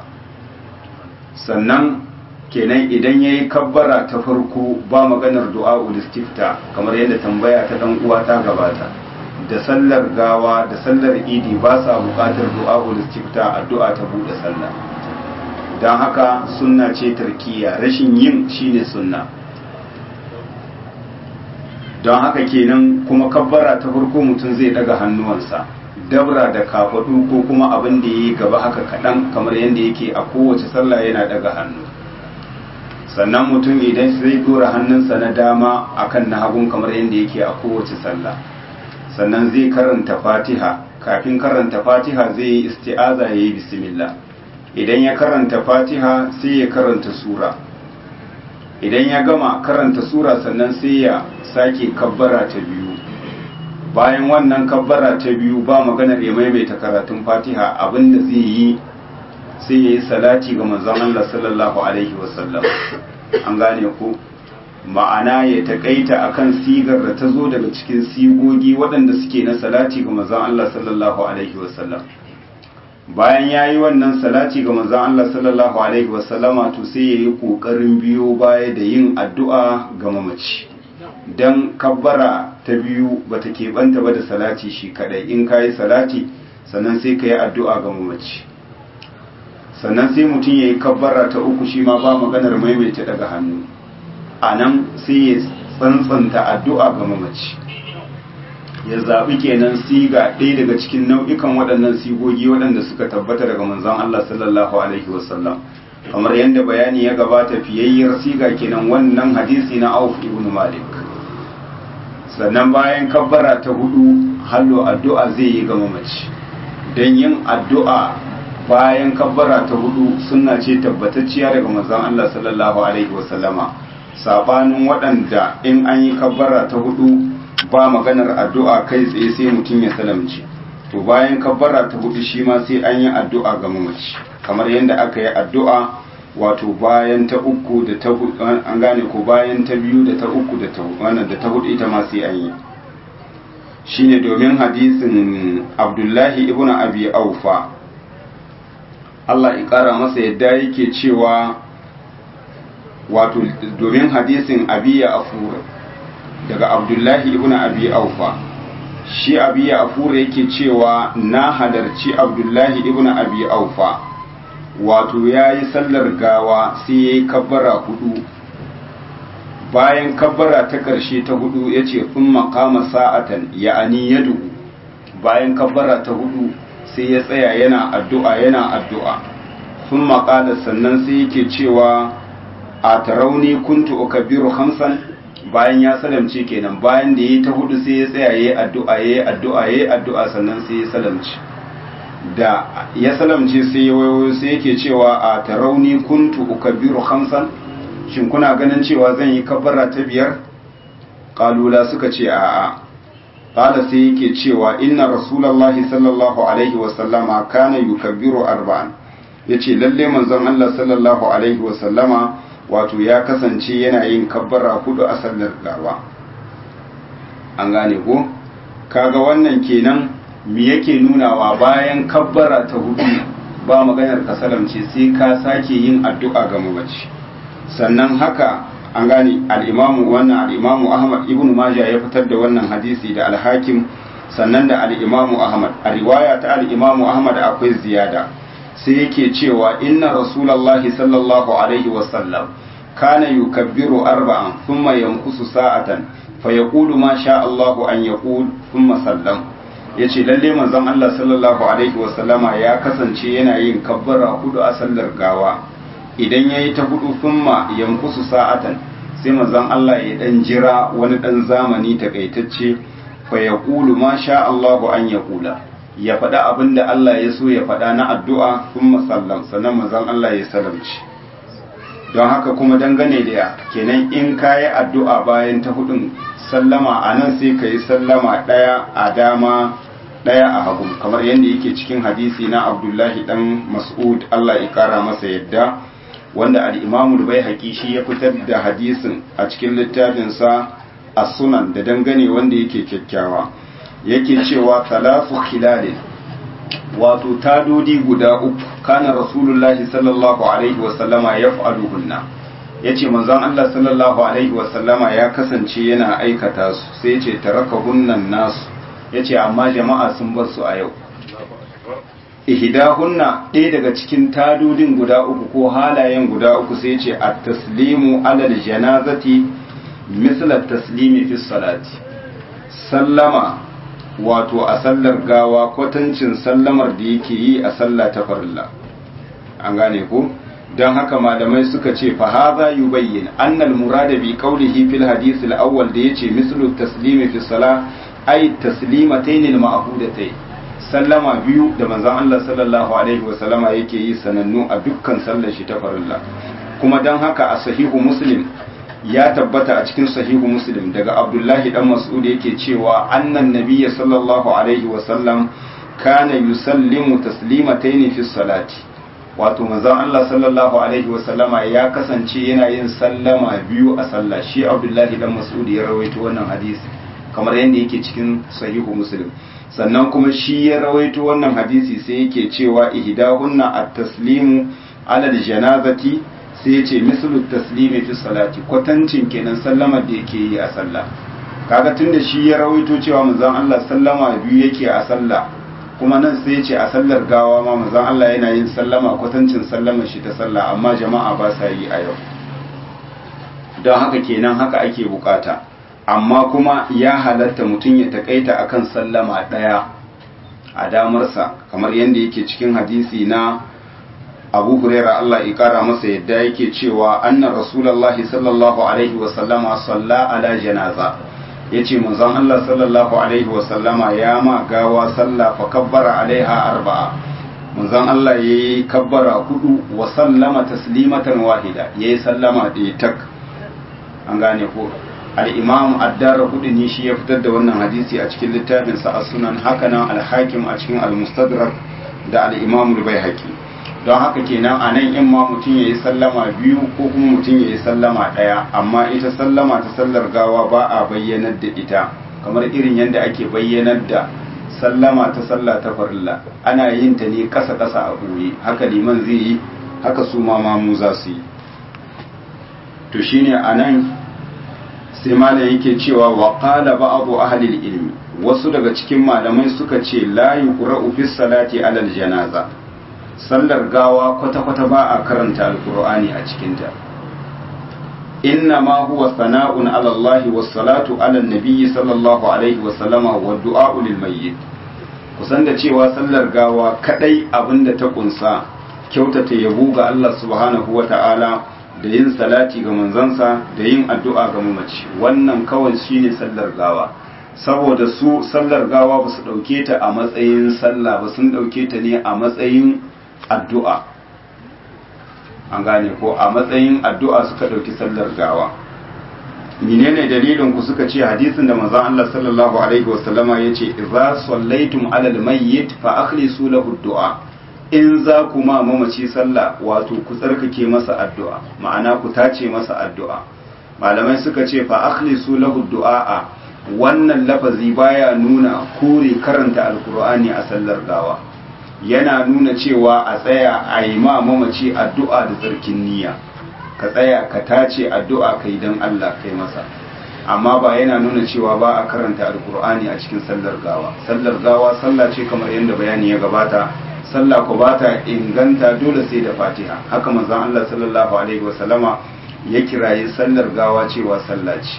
sannan kenan idan ya yi kabbara ta farko ba maganar du'a ulistifta kamar yadda tambaya ta dan uwa ta gabata da sallar gawa da sallar idi ba sa buƙatar du'a ulistifta addu'a ta buɗe sallah don haka sunna ce tarkiya rashin yin shine sunna don haka kenan kuma kabbara ta farko mutum zai daga hannuwansa dabra da kafadu ko kuma abin da yi gaba haka kaɗan kamar yadda yake a kowace sallah yana daga hannu sannan mutum idan zai dora hannunsa na dama akan na hagun kamar yadda yake a kowace sallah sannan zai karanta fatiha kafin karanta fatiha zai yi isti'aza ya yi bismillah idan ya karanta fatiha sai ya karanta sura idan ya gama karanta sura sannan sai ya sake kabbara ta biyu bayan wannan kabbara ta biyu ba maganar ya maimaita karatun fatiha abinda zai yi sai ya yi salati ga manzon Allah sallallahu alaihi wasallam an gane ku ma'ana ya takaita akan sigar da ta zo daga cikin sigogi waɗanda suke na salati ga manzon Allah sallallahu alaihi wasallam bayan ya yi wannan salati ga manzon Allah sallallahu alaihi wasallama to sai ya yi ƙoƙarin biyo baya da yin addu'a ga mamaci don kabbara ta biyu ba ta keɓanta ba da salati shi kaɗai in ka yi salati sannan sai ka yi addu'a ga mamaci sannan sai mutum ya yi kabbara ta uku shi ma ba maganar maimaita daga hannu a nan sai ya tsantsanta addu'a ga mamaci ya zaɓi kenan siga ɗaya daga cikin nau'ikan waɗannan sigogi waɗanda suka tabbata daga manzon Allah sallallahu alaihi wasallam kamar yadda bayani ya gabata fiyayyar siga kenan wannan hadisi na Auf ibn Malik sannan bayan kabbara ta hudu hallo addu'a zai yi ga mamaci don yin addu'a bayan kabbara ta hudu suna ce tabbatacciya daga manzon Allah sallallahu alaihi wasallama sabanin waɗanda in an yi kabbara ta hudu ba maganar addu'a kai tsaye sai mutum ya salamci to bayan kabbara ta hudu shi ma sai an yi addu'a ga mamaci kamar yadda aka yi addu'a wato bayan ta uku da ta hudu an gane ko bayan ta biyu da ta uku da ta wannan da ta hudu ita ma sai an yi shine domin hadisin abdullahi ibn abi aufa Allah ya ƙara masa yadda yake cewa wato domin hadisin abiya afur daga abdullahi ibn abi aufa shi abiya afur yake cewa na halarci abdullahi ibn abi aufa wato ya yi sallar gawa sai ya yi kabbara hudu bayan kabbara ta ƙarshe ta hudu ya ce kun makama sa'atan ya'ani ya dugu bayan kabbara ta hudu sai ya tsaya yana addu'a yana addu'a sun makala sannan sai yake cewa a tarauni kuntu ukabiru hamsan bayan ya salamce kenan bayan da ya ta hudu sai ya tsaya ya yi addu'a ya yi addu'a ya yi addu'a sannan sai ya salamce da ya salamce sai ya wayo sai yake cewa a tarauni kuntu ukabiru hamsan shin kuna ganin cewa zan yi kabbara ta biyar kalula suka ce a'a qala sai yake cewa inna rasulullahi sallallahu alaihi wa sallama kana yukabbiru arba'an yace lalle manzon Allah sallallahu alaihi wa sallama wato ya kasance yana yin kabbara hudu a sallar gawa an gane ko kaga wannan kenan me yake nunawa bayan kabbara ta hudu ba maganar kasalamce sai ka sake yin addu'a ga mamaci sannan haka an gane al'imamu wannan al'imamu ahmad ibn maja ya fitar da wannan hadisi da alhakim sannan da al'imamu ahmad a riwaya ta al'imamu ahmad akwai ziyada sai yake cewa inna rasulallahi sallallahu alaihi wasallam kana yukabbiru arba'an thumma yankusu sa'atan fa yaqulu ma sha Allahu an yaqul thumma sallam yace lalle manzon Allah sallallahu alaihi wasallama ya kasance yana yin kabbara hudu a sallar gawa idan ya yi ta hudu thumma yankusu sa'atan sai manzon Allah ya dan jira wani dan zamani takaitacce fa ya kulu ma sha Allahu an ya kula ya faɗa abin da Allah ya so ya faɗa na addu'a thumma sallam sannan manzon Allah ya salamci don haka kuma dangane da kenan in ka yi addu'a bayan ta hudun sallama a nan sai ka yi sallama ɗaya a dama ɗaya a hagu kamar yadda yake cikin hadisi na abdullahi dan mas'ud Allah ya kara masa yadda wanda al'imamu bai haƙi shi ya fitar da hadisin a cikin littafinsa a sunan da dangane wanda yake kyakkyawa yake cewa talafu khilalin wato tadodi guda uku kana rasulullahi sallallahu alaihi wasallama ya fa'aluhunna ya ce manzon Allah sallallahu alaihi wasallama ya kasance yana aikata su sai ce taraka hunnan nasu ya ce amma jama'a sun bar su a yau ihdahunna ɗaya daga cikin tadodin guda uku ko halayen guda uku sai ce at-taslimu alal janazati misla taslimi fi salati sallama wato a sallar gawa kwatancin sallamar da yake yi a sallah ta farilla an gane ko don haka malamai suka ce fa hadha yubayyin anna al-murada bi qawlihi fil hadith al-awwal da yace mislu taslimi fi salah ay taslimatayn al-ma'hudatayn sallama biyu da manzon Allah sallallahu alaihi wasallama yake yi sanannu a dukkan sallar shi ta farilla kuma don haka a sahihu muslim ya tabbata a cikin sahihu muslim daga abdullahi dan mas'ud yake cewa annan nabiyya sallallahu alaihi wasallam kana yusallimu taslimatayn fi salati wato manzon Allah sallallahu alaihi wasallama ya kasance yana yin sallama biyu a sallah shi abdullahi dan mas'ud ya rawaito wannan hadisi kamar yadda yake cikin sahihu muslim sannan kuma shi ya rawaito wannan hadisi sai yake cewa ihdahunna at-taslimu ala al-janazati sai yace mislu taslimi fi salati kwatancin kenan sallama da yake yi a sallah kaga tunda shi ya rawaito cewa manzon Allah sallama biyu yake a sallah kuma nan sai yace a sallar gawa ma manzon Allah yana yin sallama kwatancin sallamar shi ta sallah amma jama'a ba sa yi a yau don haka kenan haka ake bukata amma kuma ya halatta mutum ya takaita akan sallama ɗaya a damarsa kamar yadda yake cikin hadisi na abu huraira Allah ya kara masa yadda yake cewa anna rasulullahi sallallahu alaihi wasallama salla ala janaza yace manzon Allah sallallahu alaihi wasallama ya ma gawa sallah fa kabbara alaiha arba'a manzon Allah yayi kabbara hudu wa sallama taslimatan wahida yayi sallama ɗaya tak an gane ko al'imam addara ne shi ya fitar da wannan hadisi a cikin littafinsa a sunan hakanan alhakim a cikin almustadrak da al'imam bai haƙi don haka kenan a nan in ma mutum ya yi sallama biyu ko kuma mutum ya yi sallama ɗaya amma ita sallama ta sallar gawa ba a bayyanar da ita kamar irin yadda ake bayyanar da sallama ta sallah ta farilla ana yin ta ne kasa kasa a ɓoye haka liman zai yi haka su ma mamu za su yi to shine anan sai malam yake cewa wa qala ba'du ahli ilmi wasu daga cikin malamai suka ce la yuqra'u fi salati alal janaza sallar gawa kwata kwata ba a karanta alqur'ani a cikin ta inna ma huwa sana'un ala Allah was salatu ala nabi sallallahu alaihi wa sallama wa du'a lil mayyit kusan da cewa sallar gawa kadai abinda ta kunsa kyautata yabo ga Allah subhanahu wa ta'ala da yin salati ga manzansa da yin addu'a ga mamaci wannan kawai shine sallar gawa saboda su sallar gawa ba su ɗauke ta a matsayin sallah ba sun ɗauke ta ne a matsayin addu'a an gane ko a matsayin addu'a suka ɗauki sallar gawa menene dalilin ku suka ce hadisin da manzon Allah sallallahu alaihi wasallama yace idza sallaitum alal mayyit fa akhlisu lahu du'a in za ku ma mamaci sallah wato ku tsarkake masa addu'a ma'ana ku tace masa addu'a malamai suka ce fa akhlisu lahu du'a wannan lafazi baya nuna kore karanta alkur'ani a sallar gawa yana nuna cewa a tsaya a yi ma mamaci addu'a da tsarkin niyya ka tsaya ka tace addu'a kai don Allah kai masa amma ba yana nuna cewa ba a karanta alkur'ani a cikin sallar gawa sallar gawa sallah ce kamar yadda bayani ya gabata sallah ko ba ta inganta dole sai da fatiha haka manzon Allah sallallahu alaihi wasallama ya kiraye sallar gawa cewa sallah ce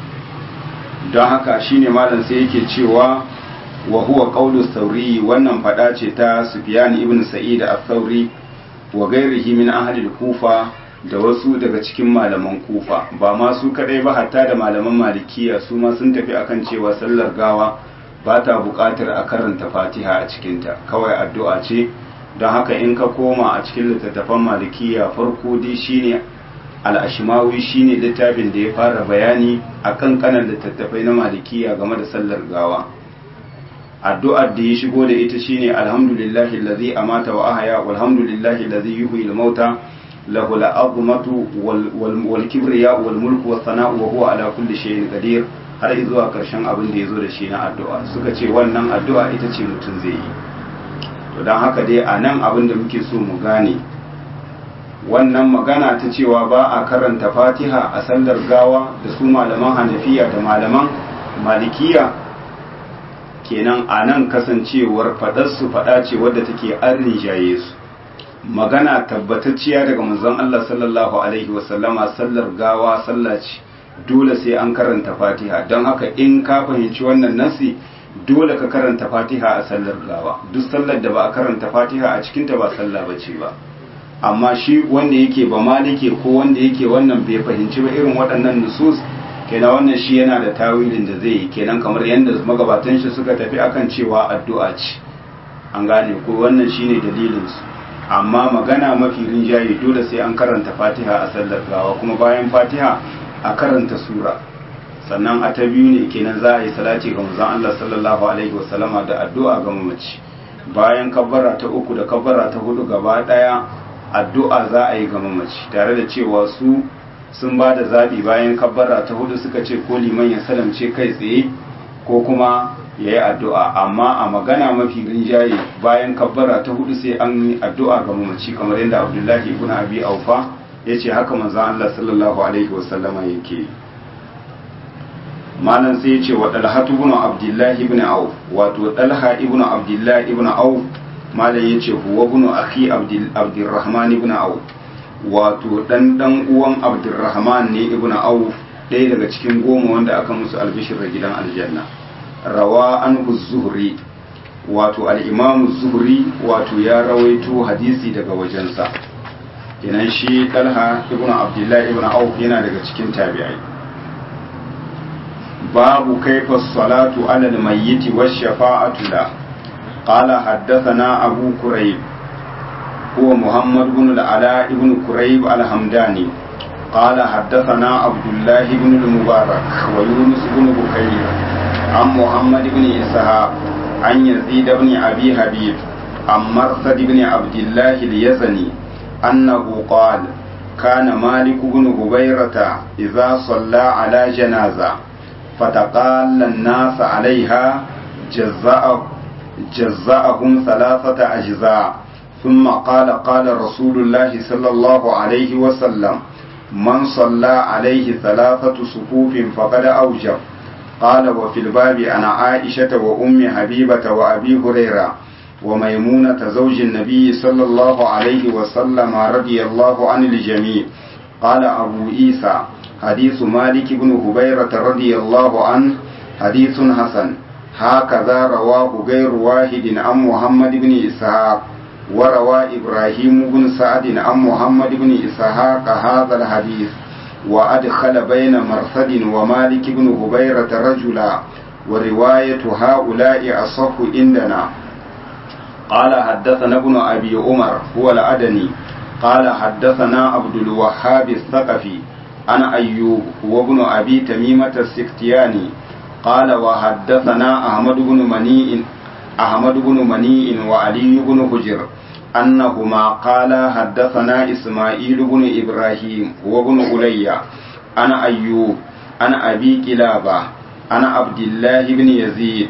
don haka shine malam sai yake cewa wa huwa qawlu sauri wannan fada ce ta Sufyan ibn Sa'id al-Thawri wa ghairihi min ahli al-Kufa da wasu daga cikin malaman Kufa ba ma su kadai ba hatta da malaman Malikiya su ma sun tafi akan cewa sallar gawa ba ta buƙatar a karanta Fatiha a cikinta kawai addu'a ce don haka in ka koma a cikin littattafan Malikiya farko dai shine al'ashimawi shine littafin da ya fara bayani a kankanan littattafai na malikiya game da sallar gawa addu'ar da ya shigo da ita shine alhamdulillahi allazi amata wa ahya walhamdulillahi allazi yuhyi al-mauta lahu al-azmatu wal kibriya wal mulku was sana'u wa huwa ala kulli shay'in qadir har zuwa karshen abin da yazo da shi na addu'a suka ce wannan addu'a ita ce mutum zai yi to dan haka dai a nan abin da muke so mu gane wannan magana ta cewa ba a karanta fatiha a sallar gawa da su malaman hanafiya da malaman malikiya kenan a nan kasancewar faɗarsu faɗa ce wadda take an rinjaye su magana tabbatacciya daga manzon Allah sallallahu alaihi wasallama sallar gawa sallah ce dole sai an karanta fatiha don haka in ka fahimci wannan nasi dole ka karanta fatiha a sallar gawa duk sallar da ba a karanta fatiha a cikinta ba sallah bace ba amma shi wanda yake ba malike ko wanda yake wannan bai fahimci ba irin waɗannan nusus kenan wannan shi yana da tawilin da zai yi kenan kamar yadda magabatan shi suka tafi akan cewa addu'a ce an gane ko wannan shine dalilin su amma magana mafi rinjaye dole sai an karanta fatiha a sallar gawa kuma bayan fatiha a karanta sura sannan a ta biyu ne kenan za a yi salati ga manzon Allah sallallahu alaihi wasallama da addu'a ga mamaci bayan kabbara ta uku da kabbara ta hudu gaba daya addu'a za a yi ga mamaci tare da cewa su sun ba da zaɓi bayan kabbara ta hudu suka ce ko liman ya salamce kai tsaye ko kuma ya yi addu'a amma a magana mafi rinjaye bayan kabbara ta hudu sai an yi addu'a ga mamaci kamar yadda abdullahi ibn abi aufa ya ce haka manzan Allah sallallahu alaihi wasallama yake malam sai ya ce wa dalhatu ibn abdullahi ibn auf wato dalha ibn abdullahi ibn auf malam ya ce huwa bunu akhi abdurrahman ibn auf wato dan dan uwan abdurrahman ne ibn auf ɗaya daga cikin goma wanda aka musu albishir da gidan aljanna rawa an zuhri wato al-imam zuhri wato ya rawaito hadisi daga wajensa kenan shi talha ibn abdullahi ibn auf yana daga cikin tabi'ai babu kaifa salatu ala al-mayyit wa shafa'atu la قال حدثنا أبو كريب هو محمد بن العلاء بن كريب الحمداني قال حدثنا عبد الله بن المبارك ويونس بن بكير عن محمد بن إسحاق عن يزيد بن أبي حبيب عن مرثد بن عبد الله اليزني أنه قال كان مالك بن هبيرة إذا صلى على جنازة فتقال الناس عليها جزاء جزاءهم ثلاثة أجزاء ثم قال قال رسول الله صلى الله عليه وسلم من صلى عليه ثلاثة صفوف فقد أوجب قال وفي الباب عن عائشة وأم حبيبة وأبي هريرة وميمونة زوج النبي صلى الله عليه وسلم رضي الله عن الجميع قال أبو عيسى حديث مالك بن هبيرة رضي الله عنه حديث حسن هكذا رواه غير واحد عن محمد بن إسحاق وروى إبراهيم بن سعد عن محمد بن إسحاق هذا الحديث وأدخل بين مرثد ومالك بن هبيرة رجلا ورواية هؤلاء أصح عندنا قال حدثنا ابن أبي عمر هو الأدني قال حدثنا عبد الوهاب الثقفي أنا أيوب وابن أبي تميمة السكتياني قال وحدثنا أحمد بن منيء أحمد بن منيء وعلي بن حجر أنهما قال حدثنا إسماعيل بن إبراهيم وابن ألي أنا أيوب أنا أبي كلابة أنا عبد الله بن يزيد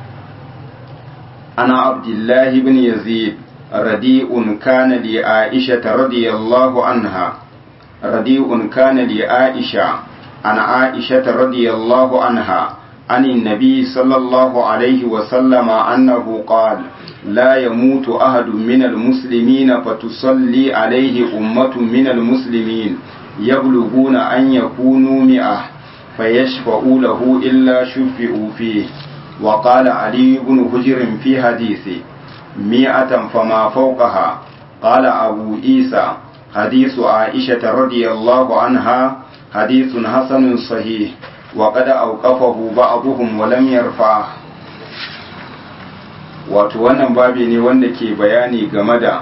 أنا عبد الله بن يزيد رديء كان لعائشة رضي الله عنها رديء كان لعائشة عن عائشة رضي الله عنها عن النبي صلى الله عليه وسلم أنه قال لا يموت أحد من المسلمين فتصلي عليه أمة من المسلمين يبلغون أن يكونوا مئة فيشفعوا له إلا شفعوا فيه وقال علي بن حجر في حديثه مئة فما فوقها قال أبو عيسى حديث عائشة رضي الله عنها حديث حسن صحيح وقد أوقفه بعضهم ولم يرفعه wato wannan babi ne wanda ke bayani game da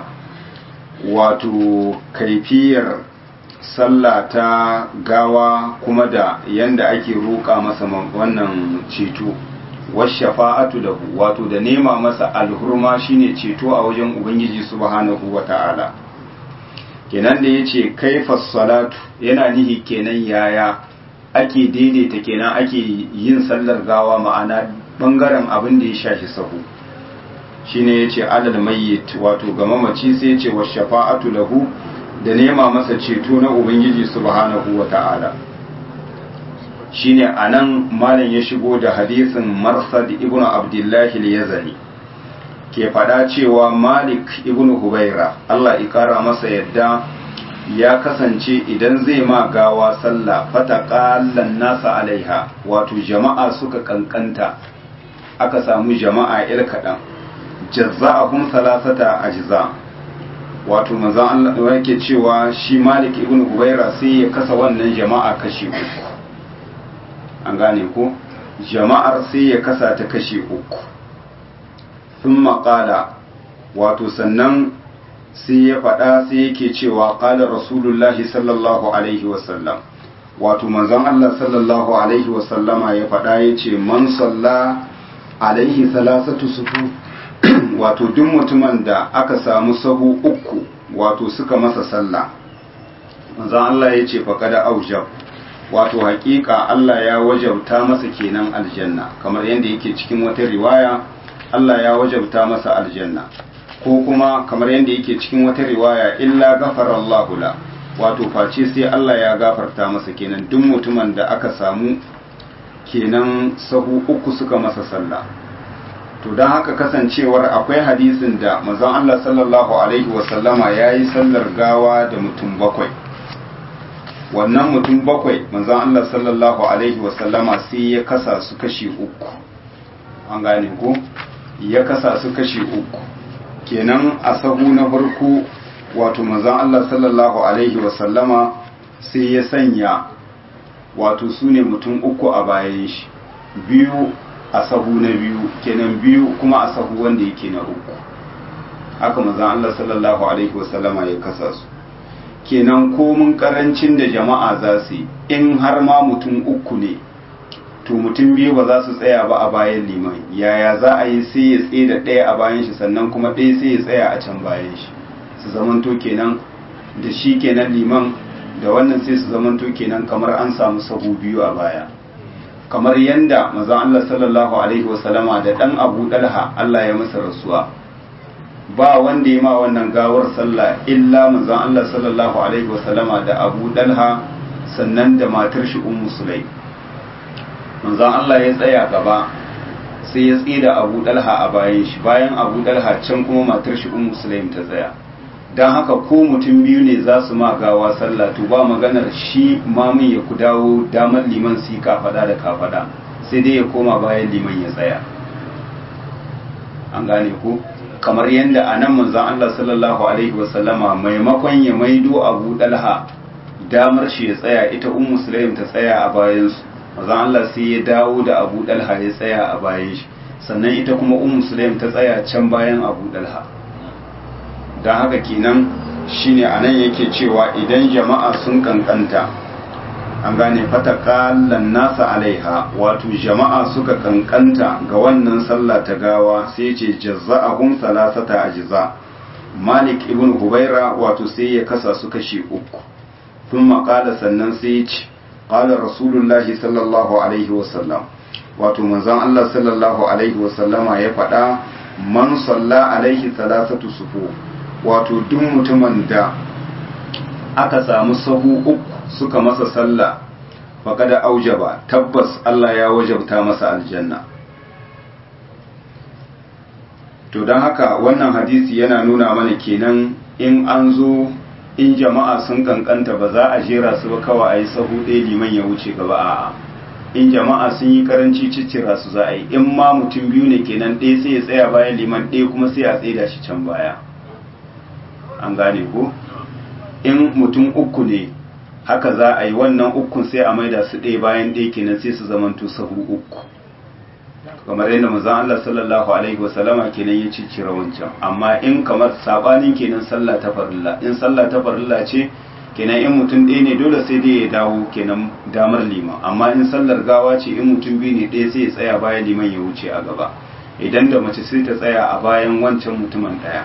wato kaifiyar sallah ta gawa kuma da yanda ake roƙa masa wannan ceto washafa'atu lahu wato da nema masa alhurma shine ceto a wajen ubangiji subhanahu wata'ala kenan da yace kaifas salatu yana nihi kenan yaya ake daidaita kenan ake yin sallar gawa ma'ana bangaren abin da ya shafi sahu shine yace alal mayyit wato ga mamaci sai yace washafa'atu lahu da nema masa ceto na ubangiji subhanahu wata'ala shine anan malam ya shigo da hadisin marsad ibnu abdullahi al-yazani ke fada cewa malik ibnu hubaira Allah ya kara masa yadda ya kasance idan zai ma gawa sallah fataqallan nasa alaiha wato jama'a suka kankanta aka samu jama'a il kadan jazza'ahum salasata ajza wato manzon Allah yake cewa shi malik ibnu hubaira sai ya kasa wannan jama'a kashi uku an gane ko jama'ar sai ya kasa ta kashe uku sun maƙala wato sannan sai ya faɗa sai yake cewa ƙalar rasulullahi sallallahu alaihi wasallam wato manzon Allah sallallahu alaihi wasallama ya faɗa ya ce man salla alaihi salasatu sufu wato duk mutumin da aka samu sahu uku wato suka masa sallah manzon Allah ya ce faƙada aujab wato hakika Allah ya wajabta masa kenan aljanna kamar yadda yake cikin wata riwaya Allah ya wajabta masa aljanna ko kuma kamar yadda yake cikin wata riwaya illa gafara Allahu la wato face sai Allah ya gafarta masa kenan duk mutumin da aka samu kenan sahu uku suka masa sallah to don haka kasancewar akwai hadisin da manzon Allah sallallahu alaihi wasallama yayi sallar gawa da mutum bakwai wannan mutum bakwai manzon Allah sallallahu alaihi wasallama sai ya kasa su kashi uku an gane ko ya kasa su kashi uku kenan a sahu na farko wato manzon Allah sallallahu alaihi wasallama sai ya sanya wato su ne mutum uku a bayan shi biyu a sahu na biyu kenan biyu kuma a sahu wanda yake na uku haka manzon Allah sallallahu alaihi wasallama ya kasa su kenan komin karancin da jama'a za su yi in har ma mutum uku ne to mutum biyu ba za su tsaya ba a bayan liman yaya za a yi sai ya tsaye da ɗaya a bayan shi sannan kuma ɗaya sai ya tsaya a can bayan shi su zamanto kenan da shi kenan liman da wannan sai su zamanto kenan kamar an samu sahu biyu a baya kamar yanda manzon Allah sallallahu alaihi wasallama da dan Abu Dalha Allah ya masa rasuwa ba wanda ya ma wannan gawar sallah illa manzon Allah sallallahu alaihi wasallama da Abu Dalha sannan da matar shi Ummu Sulaim manzon Allah ya tsaya gaba sai ya tsida Abu Dalha a bayan shi bayan Abu Dalha can kuma matar shi Ummu Sulaim ta tsaya don haka ko mutum biyu ne za su ma gawa sallah to ba maganar shi mamun ya ku dawo damar liman su yi kafada da kafada sai dai ya koma bayan liman ya tsaya an gane ku kamar yadda a nan manzan Allah sallallahu alaihi wasallama maimakon ya maido abu dalha damar shi ya tsaya ita un musulun ta tsaya a bayansu manzan Allah sai ya dawo da abu dalha ya tsaya a bayan shi sannan ita kuma un musulun ta tsaya can bayan abu dalha don haka kenan shine a nan yake cewa idan jama'a sun kankanta an gane fatakallan nasa alaiha wato jama'a suka kankanta ga wannan sallah ta gawa sai ce jazza'ahum salasata ajza malik ibn hubaira wato sai ya kasa su kashi uku tun maƙala sannan sai ya ce ƙala rasulullahi sallallahu alaihi wasallam wato manzon Allah sallallahu alaihi wasallama ya faɗa man salla alaihi salasatu sufu wato duk mutumin da aka samu sahu uku suka masa sallah faƙada aujaba tabbas Allah ya wajabta masa aljanna to don haka wannan hadisi yana nuna mana kenan in an zo in jama'a sun kankanta ba za a jera su ba kawai a yi sahu ɗaya liman ya wuce gaba a'a in jama'a sun yi karanci ciccira su za a yi in ma mutum biyu ne kenan ɗaya sai ya tsaya bayan liman ɗaya kuma sai a tsaida shi can baya an gane ko in mutum uku ne haka za a yi wannan ukun sai a maida su ɗaya bayan ɗaya kenan sai su zamanto sahu uku kamar yadda manzon Allah sallallahu alaihi wasallama kenan ya ciccira wancan amma in kamar sabanin kenan sallah ta farilla in sallah ta farilla ce kenan in mutum ɗaya ne dole sai dai ya dawo kenan damar liman amma in sallar gawa ce in mutum biyu ne ɗaya sai ya tsaya bayan liman ya wuce a gaba idan da mace sai ta tsaya a bayan wancan mutumin ɗaya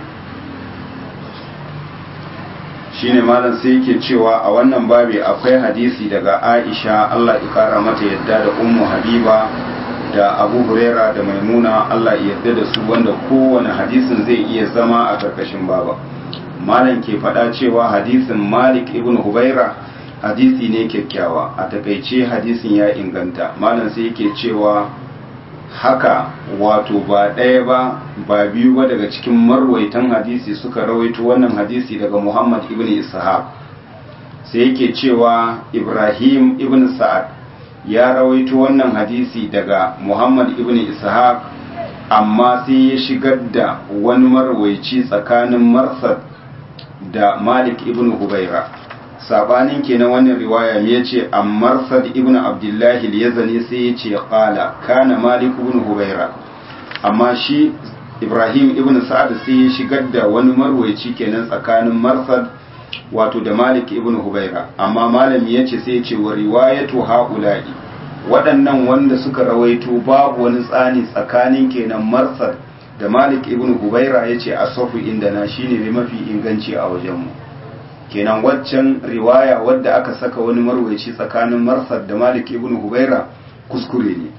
shine malam sai yake cewa a wannan babi akwai hadisi daga Aisha Allah ya kara mata yadda da Ummu Habiba da Abu Huraira da Maimuna Allah ya yarda da su wanda kowane hadisin zai iya zama a karkashin baba malam ke faɗa cewa hadisin Malik ibn Hubaira hadisi ne kyakkyawa a takaice hadisin ya inganta malam sai yake cewa haka wato ba ɗaya ba ba biyu ba daga cikin marwaitan hadisi suka rawaito wannan hadisi daga Muhammad ibn Ishaq sai yake cewa Ibrahim ibn Sa'ad ya rawaito wannan hadisi daga Muhammad ibn Ishaq amma sai ya shigar da wani marwaici tsakanin Marsad da Malik ibn Hubaira sabanin kenan wannan riwaya me yace ammar sad ibn abdullah al-yazani sai yace qala kana malik ibn hubaira amma shi ibrahim ibn sa'ad sai ya shigar da wani marwayi kenan tsakanin marsad wato da malik ibn hubaira amma malami yace sai yace wa riwayatu haula'i waɗannan wanda suka rawaito babu wani tsani tsakanin kenan marsad da malik ibn hubaira yace asafu inda na shine ne mafi inganci a wajenmu kenan waccan riwaya wadda aka saka wani marwaci tsakanin marsad da malik ibn hubaira kuskure ne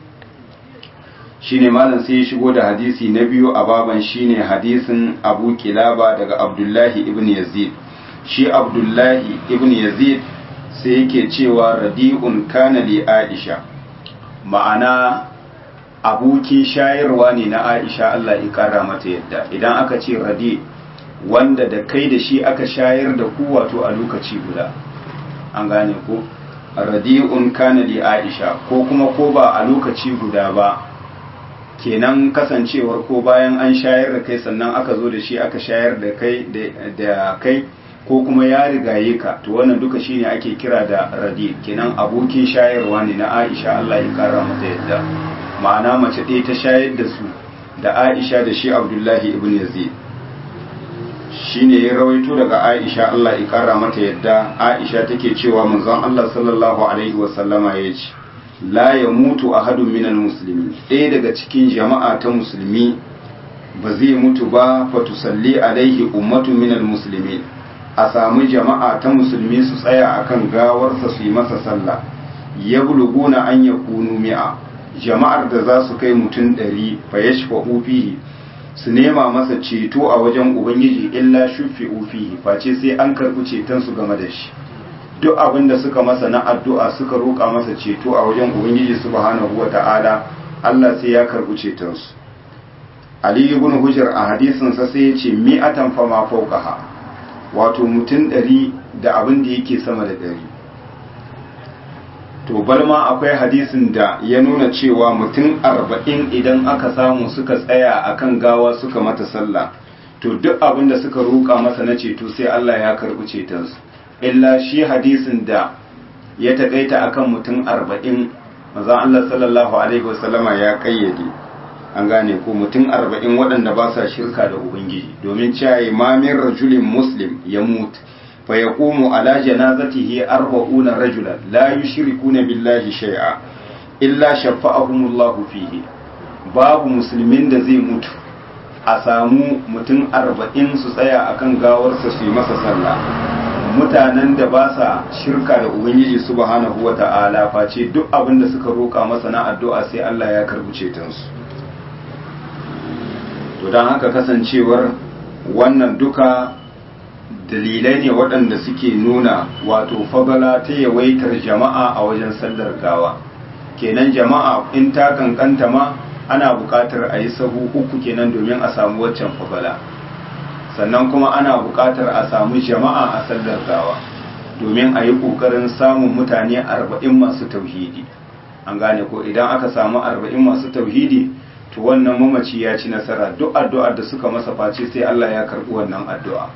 shine malam sai ya shigo da hadisi na biyu a baban shine hadisin abu kilaba daga abdullahi ibn yazid shi abdullahi ibn yazid sai yake cewa radi'un kana li aisha ma'ana abokin shayarwa ne na aisha Allah ya kara mata yadda idan aka ce radi' wanda da kai da shi aka shayar da ku wato a lokaci guda an gane ko radi'un kana li aisha ko kuma ko ba a lokaci guda ba kenan kasancewar ko bayan an shayar da kai sannan aka zo da shi aka shayar da kai da kai ko kuma ya rigaye ka to wannan duka shine ake kira da radi kenan abokin shayarwa ne na aisha Allah ya kara mata yadda ma'ana mace ɗaya ta shayar da su da aisha da shi abdullahi ibn yazid shine ya rawaito daga Aisha Allah ya kara mata yadda Aisha take cewa manzon Allah sallallahu alaihi wasallama ya ce la ya mutu ahadun minal muslimin ɗaya daga cikin jama'a ta musulmi ba zai mutu ba fa tusalli alaihi ummatu minal muslimin a samu jama'a ta musulmi su tsaya akan gawarsa su yi masa sallah yabluguna an yakunu mi'a jama'ar da za su kai mutum ɗari fa yashfa'u fihi su nema masa ceto a wajen ubangiji illa shufi'u fihi face sai an karɓi ceton su game da shi duk abin da suka masa na addu'a suka roƙa masa ceto a wajen ubangiji subhanahu wata'ala Allah sai ya karɓi ceton su Ali ibn Hujr a hadisin sa sai ya ce mi'atan fa ma fawqaha wato mutum ɗari da abin da yake sama da ɗari to bar ma akwai hadisin da ya nuna cewa mutum arba'in idan aka samu suka tsaya akan gawa suka mata sallah to duk abin da suka roƙa masa na ceto sai Allah ya karɓi cetonsu illa shi hadisin da ya taƙaita akan mutum arba'in maza Allah sallallahu alaihi wasallama ya ƙayyade an gane ko mutum arba'in waɗanda ba sa shirka da ubangiji domin cewa imamin rajulin muslim ya mutu فيقوم على جنازته أربعون رجلا لا يشركون بالله شيئا إلا شفعهم الله فيه باب مسلمين da zai mutu a samu mutum arba'in su tsaya akan gawarsa su yi masa sallah mutanen da ba sa shirka da ubangiji subhanahu wa ta'ala face duk abin da suka roka masa na addu'a sai Allah ya karbi cetonsu to don haka kasancewar wannan duka dalilai ne waɗanda suke nuna wato fagala ta yawaitar jama'a a wajen sallar gawa kenan jama'a in ta kankanta ma ana buƙatar a yi sahu uku kenan domin a samu waccan fagala sannan kuma ana buƙatar a samu jama'a a sallar gawa domin a yi ƙoƙarin samun mutane arba'in masu tauhidi an gane ko idan aka samu arba'in masu tauhidi to wannan mamaci ya ci nasara duk addu'ar da suka masa face sai Allah ya karɓi wannan addu'a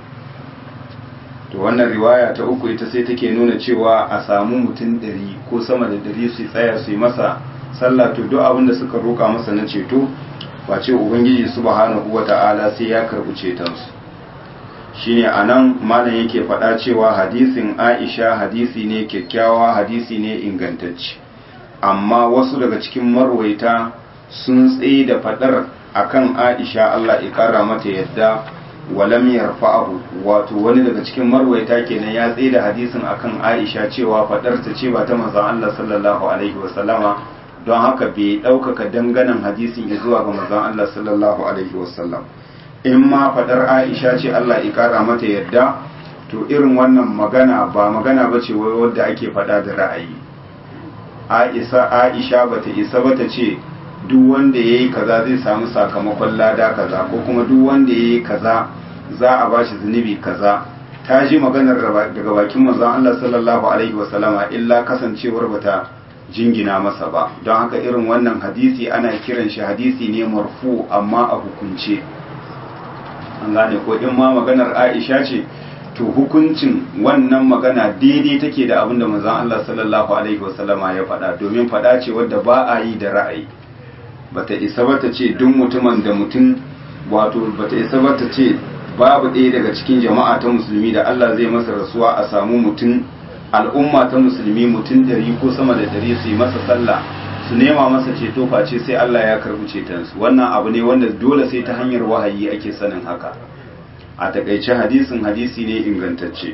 to wannan riwaya ta uku ita sai take nuna cewa a samu mutum ɗari ko sama da ɗari su tsaya su yi masa sallah to duk abin da suka roƙa masa na ceto wace ubangiji subhanahu wata'ala sai ya karɓi cetonsu shine anan malam yake faɗa cewa hadisin Aisha hadisi ne kyakkyawa hadisi ne ingantacce amma wasu daga cikin marwaita sun tsaye da faɗar akan Aisha Allah ya kara mata yadda walam yarfa'ahu wato wani daga cikin marwaita kenan ya tsaye da hadisin akan Aisha cewa fadar ta ce ba ta manzon Allah sallallahu alaihi wasallama don haka bai ɗaukaka danganan hadisin ya zuwa ga manzon Allah sallallahu alaihi wasallam in ma fadar Aisha ce Allah ya kara mata yadda to irin wannan magana ba magana ba ce wai wadda ake fada da ra'ayi Aisha Aisha bata isa bata ce duk wanda yayi kaza zai samu sakamakon lada kaza ko kuma duk wanda yayi kaza za a bashi zunubi kaza ta ji maganar daga bakin manzon Allah sallallahu alaihi wasallama illa kasancewar bata jingina masa ba don haka irin wannan hadisi ana kiran shi hadisi ne marfu amma a hukunce an gane ko in ma maganar Aisha ce to hukuncin wannan magana daidai take da abin da manzon Allah sallallahu alaihi wasallama ya faɗa domin faɗa ce wadda ba a yi da ra'ayi bata isa bata ce duk mutumin da mutum wato bata isa bata ce babu ɗaya daga cikin jama'a ta musulmi da Allah zai masa rasuwa a samu mutum al'umma ta musulmi mutum ɗari ko sama da ɗari su yi masa sallah su nema masa ceto face sai Allah ya karɓi cetonsu wannan abu ne wanda dole sai ta hanyar wahayi ake sanin haka a takaice hadisin hadisi ne ingantacce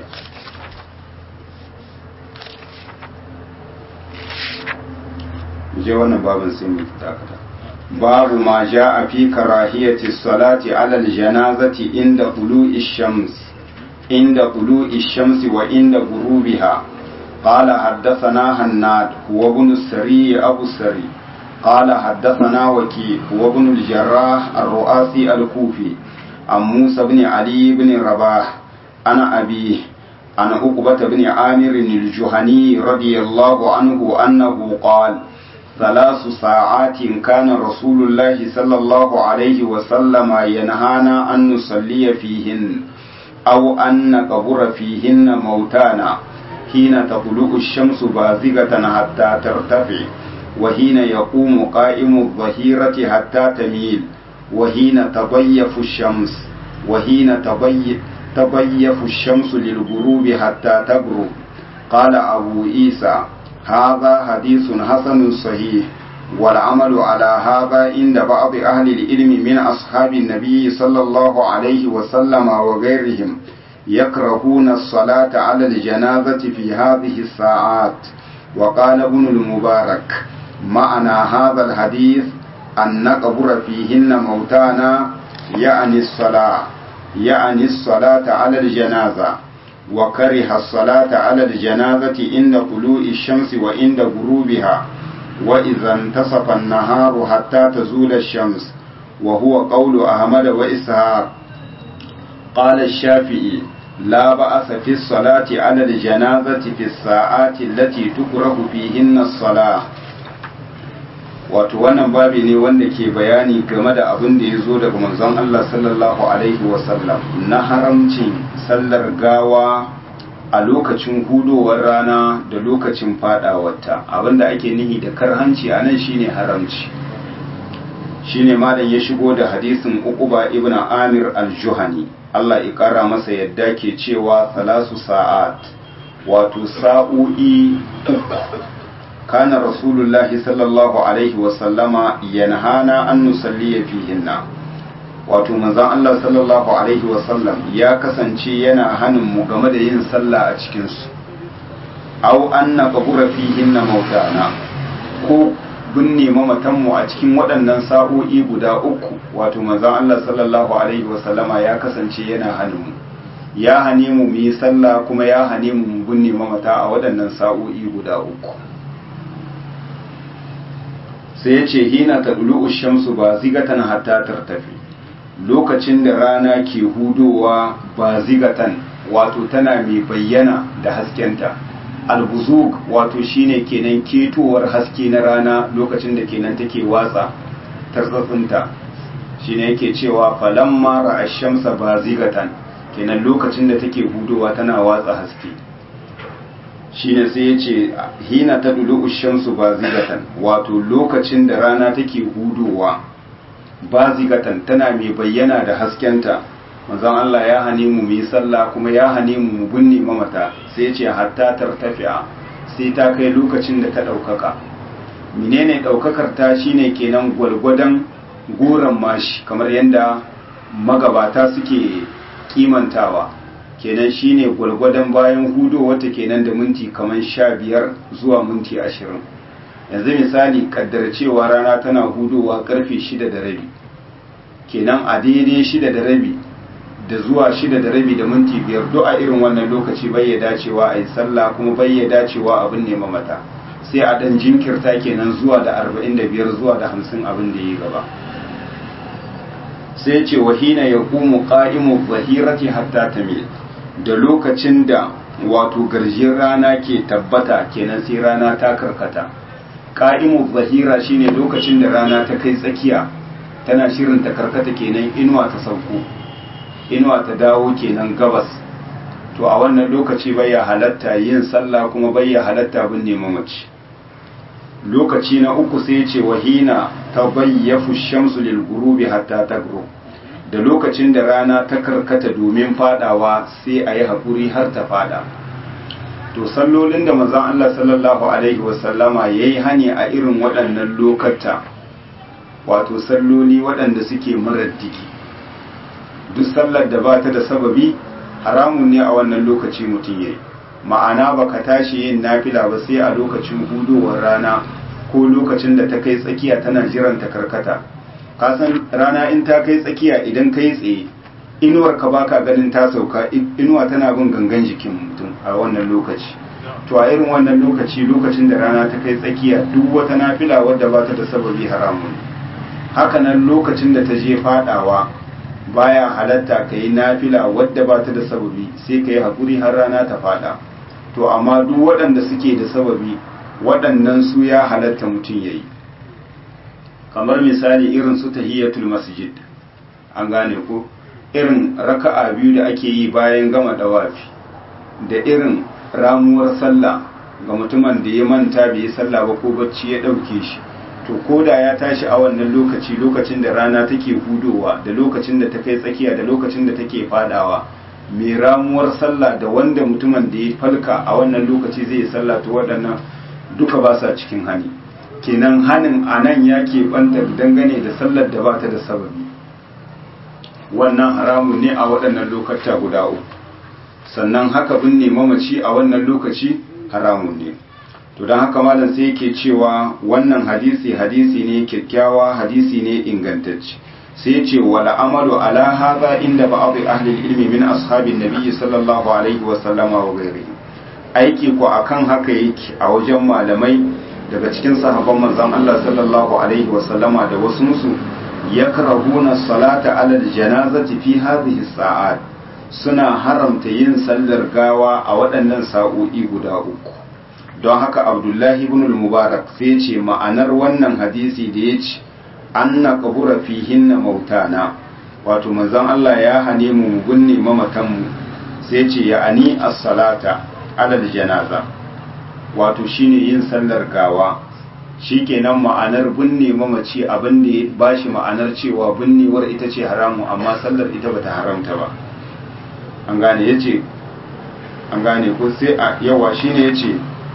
je wannan babin sai mu dakata babu ma ja'a fi karahiyati salati ala aljanazati inda tulu'i shams inda tulu'i shams wa inda ghurubiha قال حدثنا هناد هو ابن السري أبو السري قال حدثنا وكيع هو ابن الجراح الرؤاسي الكوفي عن موسى بن علي بن رباح أنا أبيه عن عقبة بن عامر الجهني رضي الله عنه أنه قال ثلاث ساعات كان رسول الله صلى الله عليه وسلم ينهانا أن نصلي فيهن أو أن نقبر فيهن موتانا حين تطلع الشمس بازغة حتى ترتفع وحين يقوم قائم الظهيرة حتى تميل وحين تضيف الشمس وحين تضيف تضيف الشمس للغروب حتى تغرب قال أبو عيسى هذا حديث حسن صحيح والعمل على هذا عند بعض أهل العلم من أصحاب النبي صلى الله عليه وسلم وغيرهم يكرهون الصلاة على الجنازة في هذه الساعات وقال ابن المبارك معنى هذا الحديث أن نقبر فيهن موتانا يعني الصلاة يعني الصلاة على الجنازة وكره الصلاة على الجنازة عند طلوع الشمس وعند غروبها وإذا انتصف النهار حتى تزول الشمس وهو قول أحمد وإسحاق قال الشافعي لا بأس في الصلاة على الجنازة في الساعات التي تكره فيهن الصلاة wato wannan babi ne wanda ke bayani game da abin da ya zo daga manzon Allah sallallahu alaihi wasallam na haramcin sallar gawa a lokacin hudowar rana da lokacin fadawarta abinda ake nihi da karhanci a nan shine haramci shine malam ya shigo da hadisin uquba ibn amir al-juhani Allah ya kara masa yadda ke cewa salasu sa'at wato sa'o'i kana rasulullahi sallallahu alaihi wasallama yanhana an nusalliya fihinna wato manzon Allah sallallahu alaihi wasallam ya kasance yana hanin mu game da yin sallah a cikin su aw anna qabura fihinna mautana ko binne mamatan mu a cikin waɗannan sa'o'i guda uku wato manzon Allah sallallahu alaihi wasallama ya kasance yana hanin mu ya hane mu mu yi sallah kuma ya hane mu mu binne mamata a waɗannan sa'o'i guda uku sai ya ce hina ta ɗulu shamsu ba zigatan hatta tartafi lokacin da rana ke hudowa ba zigatan wato tana mai bayyana da haskenta albuzug wato shine kenan ketowar haske na rana lokacin da kenan take watsa tarzatsinta shine yake cewa falamma ra'a shamsa ba zigatan kenan lokacin da take hudowa tana watsa haske shine sai ya ce hina ta dulu shamsu ba zigatan wato lokacin da rana take hudowa ba zigatan tana mai bayyana da haskenta manzon Allah ya hane mu mu sallah kuma ya hane mu mu binne mamata sai ya ce hatta tartafi'a sai ta kai lokacin da ta ɗaukaka menene ɗaukakar ta shine kenan gwalgwadon goron mashi kamar yadda magabata suke kimantawa kenan shine gwalgwadon bayan hudo wata kenan da minti kamar sha biyar zuwa minti ashirin yanzu misali kaddar cewa rana tana hudowa karfe shida da rabi kenan a daidai shida da rabi da zuwa shida da rabi da minti biyar duk a irin wannan lokaci bai ya dacewa a yi sallah kuma bai ya dacewa abin nema mata sai a dan jinkirta kenan zuwa da arba'in da biyar zuwa da hamsin abin da ya gaba sai ce wahina ya kumu ƙa'imu zahirati hatta tamil da lokacin da wato garjin rana ke tabbata kenan sai rana ta karkata ƙa'imu zahira shine lokacin da rana ta kai tsakiya tana shirin ta karkata kenan inuwa ta sauko inuwa ta dawo kenan gabas to a wannan lokaci bai ya halatta yin sallah kuma bai ya halatta bin neman mace lokaci na uku sai ce wahina ta bayyafu shamsu lil gurubi hatta tagro da lokacin da rana ta karkata domin fadawa sai a yi haƙuri har ta fada to sallolin da manzon Allah sallallahu alaihi wasallama ya yi hani a irin waɗannan lokata wato salloli waɗanda suke marar diki duk sallar da ba ta da sababi haramun ne a wannan lokaci mutum ya yi ma'ana baka tashi yin nafila ba sai a lokacin hudowar rana ko lokacin da ta kai tsakiya tana jiran ta karkata kasan rana in ta kai tsakiya idan kai tsaye inuwar ka baka ganin ta sauka inuwa tana bin gangan jikin mutum a wannan lokaci to a irin wannan lokaci lokacin da rana ta kai tsakiya duk wata nafila wadda ba ta da sababi haramun haka nan lokacin da ta je fadawa baya halatta ka yi nafila wadda ba ta da sababi sai ka yi haƙuri har rana ta fada to amma duk waɗanda suke da sababi waɗannan su ya halatta mutum ya yi kamar misali irin su tahiyatul masjid an gane ko irin raka'a biyu da ake yi bayan gama dawafi da irin ramuwar sallah ga mutumin da ya manta bai yi sallah ba ko bacci ya ɗauke shi to ko da ya tashi a wannan lokaci lokacin da rana take hudowa da lokacin da ta kai tsakiya da lokacin da take fadawa mai ramuwar sallah da wanda mutumin da ya falka a wannan lokaci zai yi sallah to waɗannan duka ba sa cikin hani kenan hanin a nan ya banta dangane da sallar da ba ta da sababi wannan haramun ne a waɗannan lokata guda uku sannan haka binne mamaci a wannan lokaci haramun ne to don haka malam sai yake cewa wannan hadisi hadisi ne kyakkyawa hadisi ne ingantacce sai ce wala amalu ala hadha inda ba'd ahli ilmi min ashabin nabiyyi sallallahu alaihi wa sallama wa ghairihi aiki ko akan haka yake a wajen malamai daga cikin sahabban manzon Allah sallallahu alaihi wa sallama da wasu musu yakrahuna salata ala janazati fi hadhihi sa'at suna haramta yin sallar gawa a waɗannan sa'o'i guda uku don haka abdullahi ibn al-mubarak sai ce ma'anar wannan hadisi da ya ce anna qabura fihinna mautana wato manzon Allah ya hane mu mu binne mamatan mu sai ce ya ani as-salata ala janaza wato shine yin sallar gawa shikenan ma'anar binne mamaci abin da ya bashi ma'anar cewa binnewar ita ce haramu amma sallar ita bata haramta ba an gane yace an gane ko sai a yawa shine yace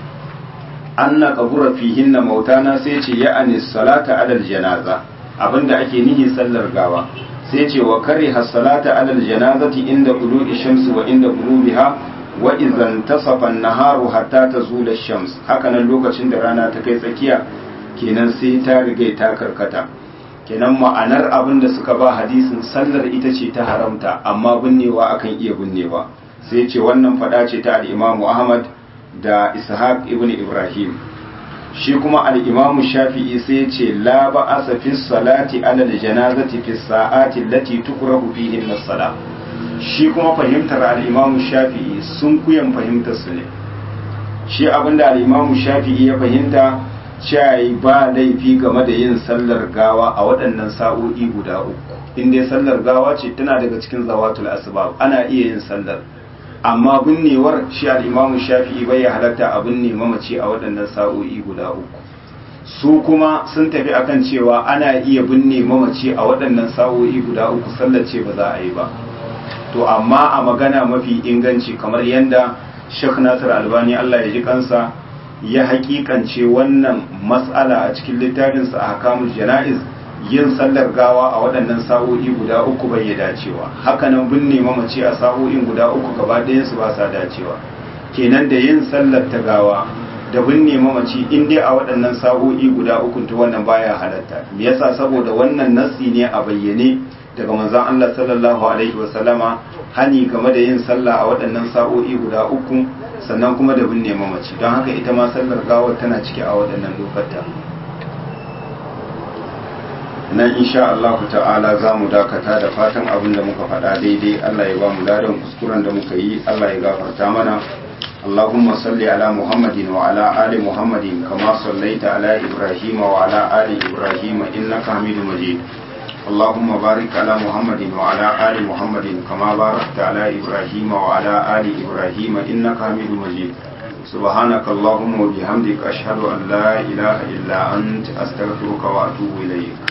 anna qabura fihinna mautana sai ce ya anis salata alal janaza abinda ake nihi sallar gawa sai ce wa kariha salata alal janazati inda qulu'i shamsi wa inda ghurubiha wa idan tasafa an-naharu hatta tazula ash-shams hakanan lokacin da rana ta kai tsakiya kenan sai ta riga ta karkata kenan ma'anar abin da suka ba hadisin sallar ita ce ta haramta amma binnewa akan iya binnewa sai ce wannan fada ce ta al-Imam Ahmad da ishaq ibn ibrahim shi kuma al-imam shafi'i sai ya ce la ba'asa fi salati ala al-janazati fi sa'ati allati tukrahu fihi as-sala shi kuma fahimtar al-imam shafi'i sun kuyan fahimtar su ne shi abinda al-imam shafi'i ya fahimta cewa ba laifi game da yin sallar gawa a waɗannan sa'o'i guda uku in dai sallar gawa ce tana daga cikin zawatul asbab ana iya yin sallar amma binnewar shi al'imamu shafi'i bai halatta a binne mamaci a waɗannan sa'o'i guda uku su kuma sun tafi akan cewa ana iya binne mamaci a waɗannan sa'o'i guda uku sallace ba za a yi ba to amma a magana mafi inganci kamar yadda Sheikh Nasir Albani Allah ya ji kansa ya hakikance wannan mas'ala a cikin littafinsa a hakamul jana'iz yin sallar gawa a waɗannan sa'o'i guda uku bai ya dacewa hakanan binne mamaci a sa'o'in guda uku gaba su ba sa dacewa kenan da yin sallar ta gawa da binne mamaci in dai a waɗannan sa'o'i guda uku ta wannan baya halatta me yasa saboda wannan nassi ne a bayyane daga manzon Allah sallallahu alaihi wa sallama hani game da yin sallah a waɗannan sa'o'i guda uku sannan kuma da binne mamaci don haka ita ma sallar gawar tana ciki a waɗannan lokata nan insha Allah ta'ala za mu dakata da fatan abin da muka faɗa daidai Allah ya ba mu ladan kuskuren da muka yi Allah ya gafarta mana اللهم صل على محمد وعلى آل محمد كما صليت على إبراهيم وعلى آل إبراهيم إنك حميد مجيد اللهم بارك على محمد وعلى آل محمد كما باركت على إبراهيم وعلى آل إبراهيم إنك حميد مجيد سبحانك اللهم وبحمدك أشهد أن لا إله إلا أنت أستغفرك وأتوب إليك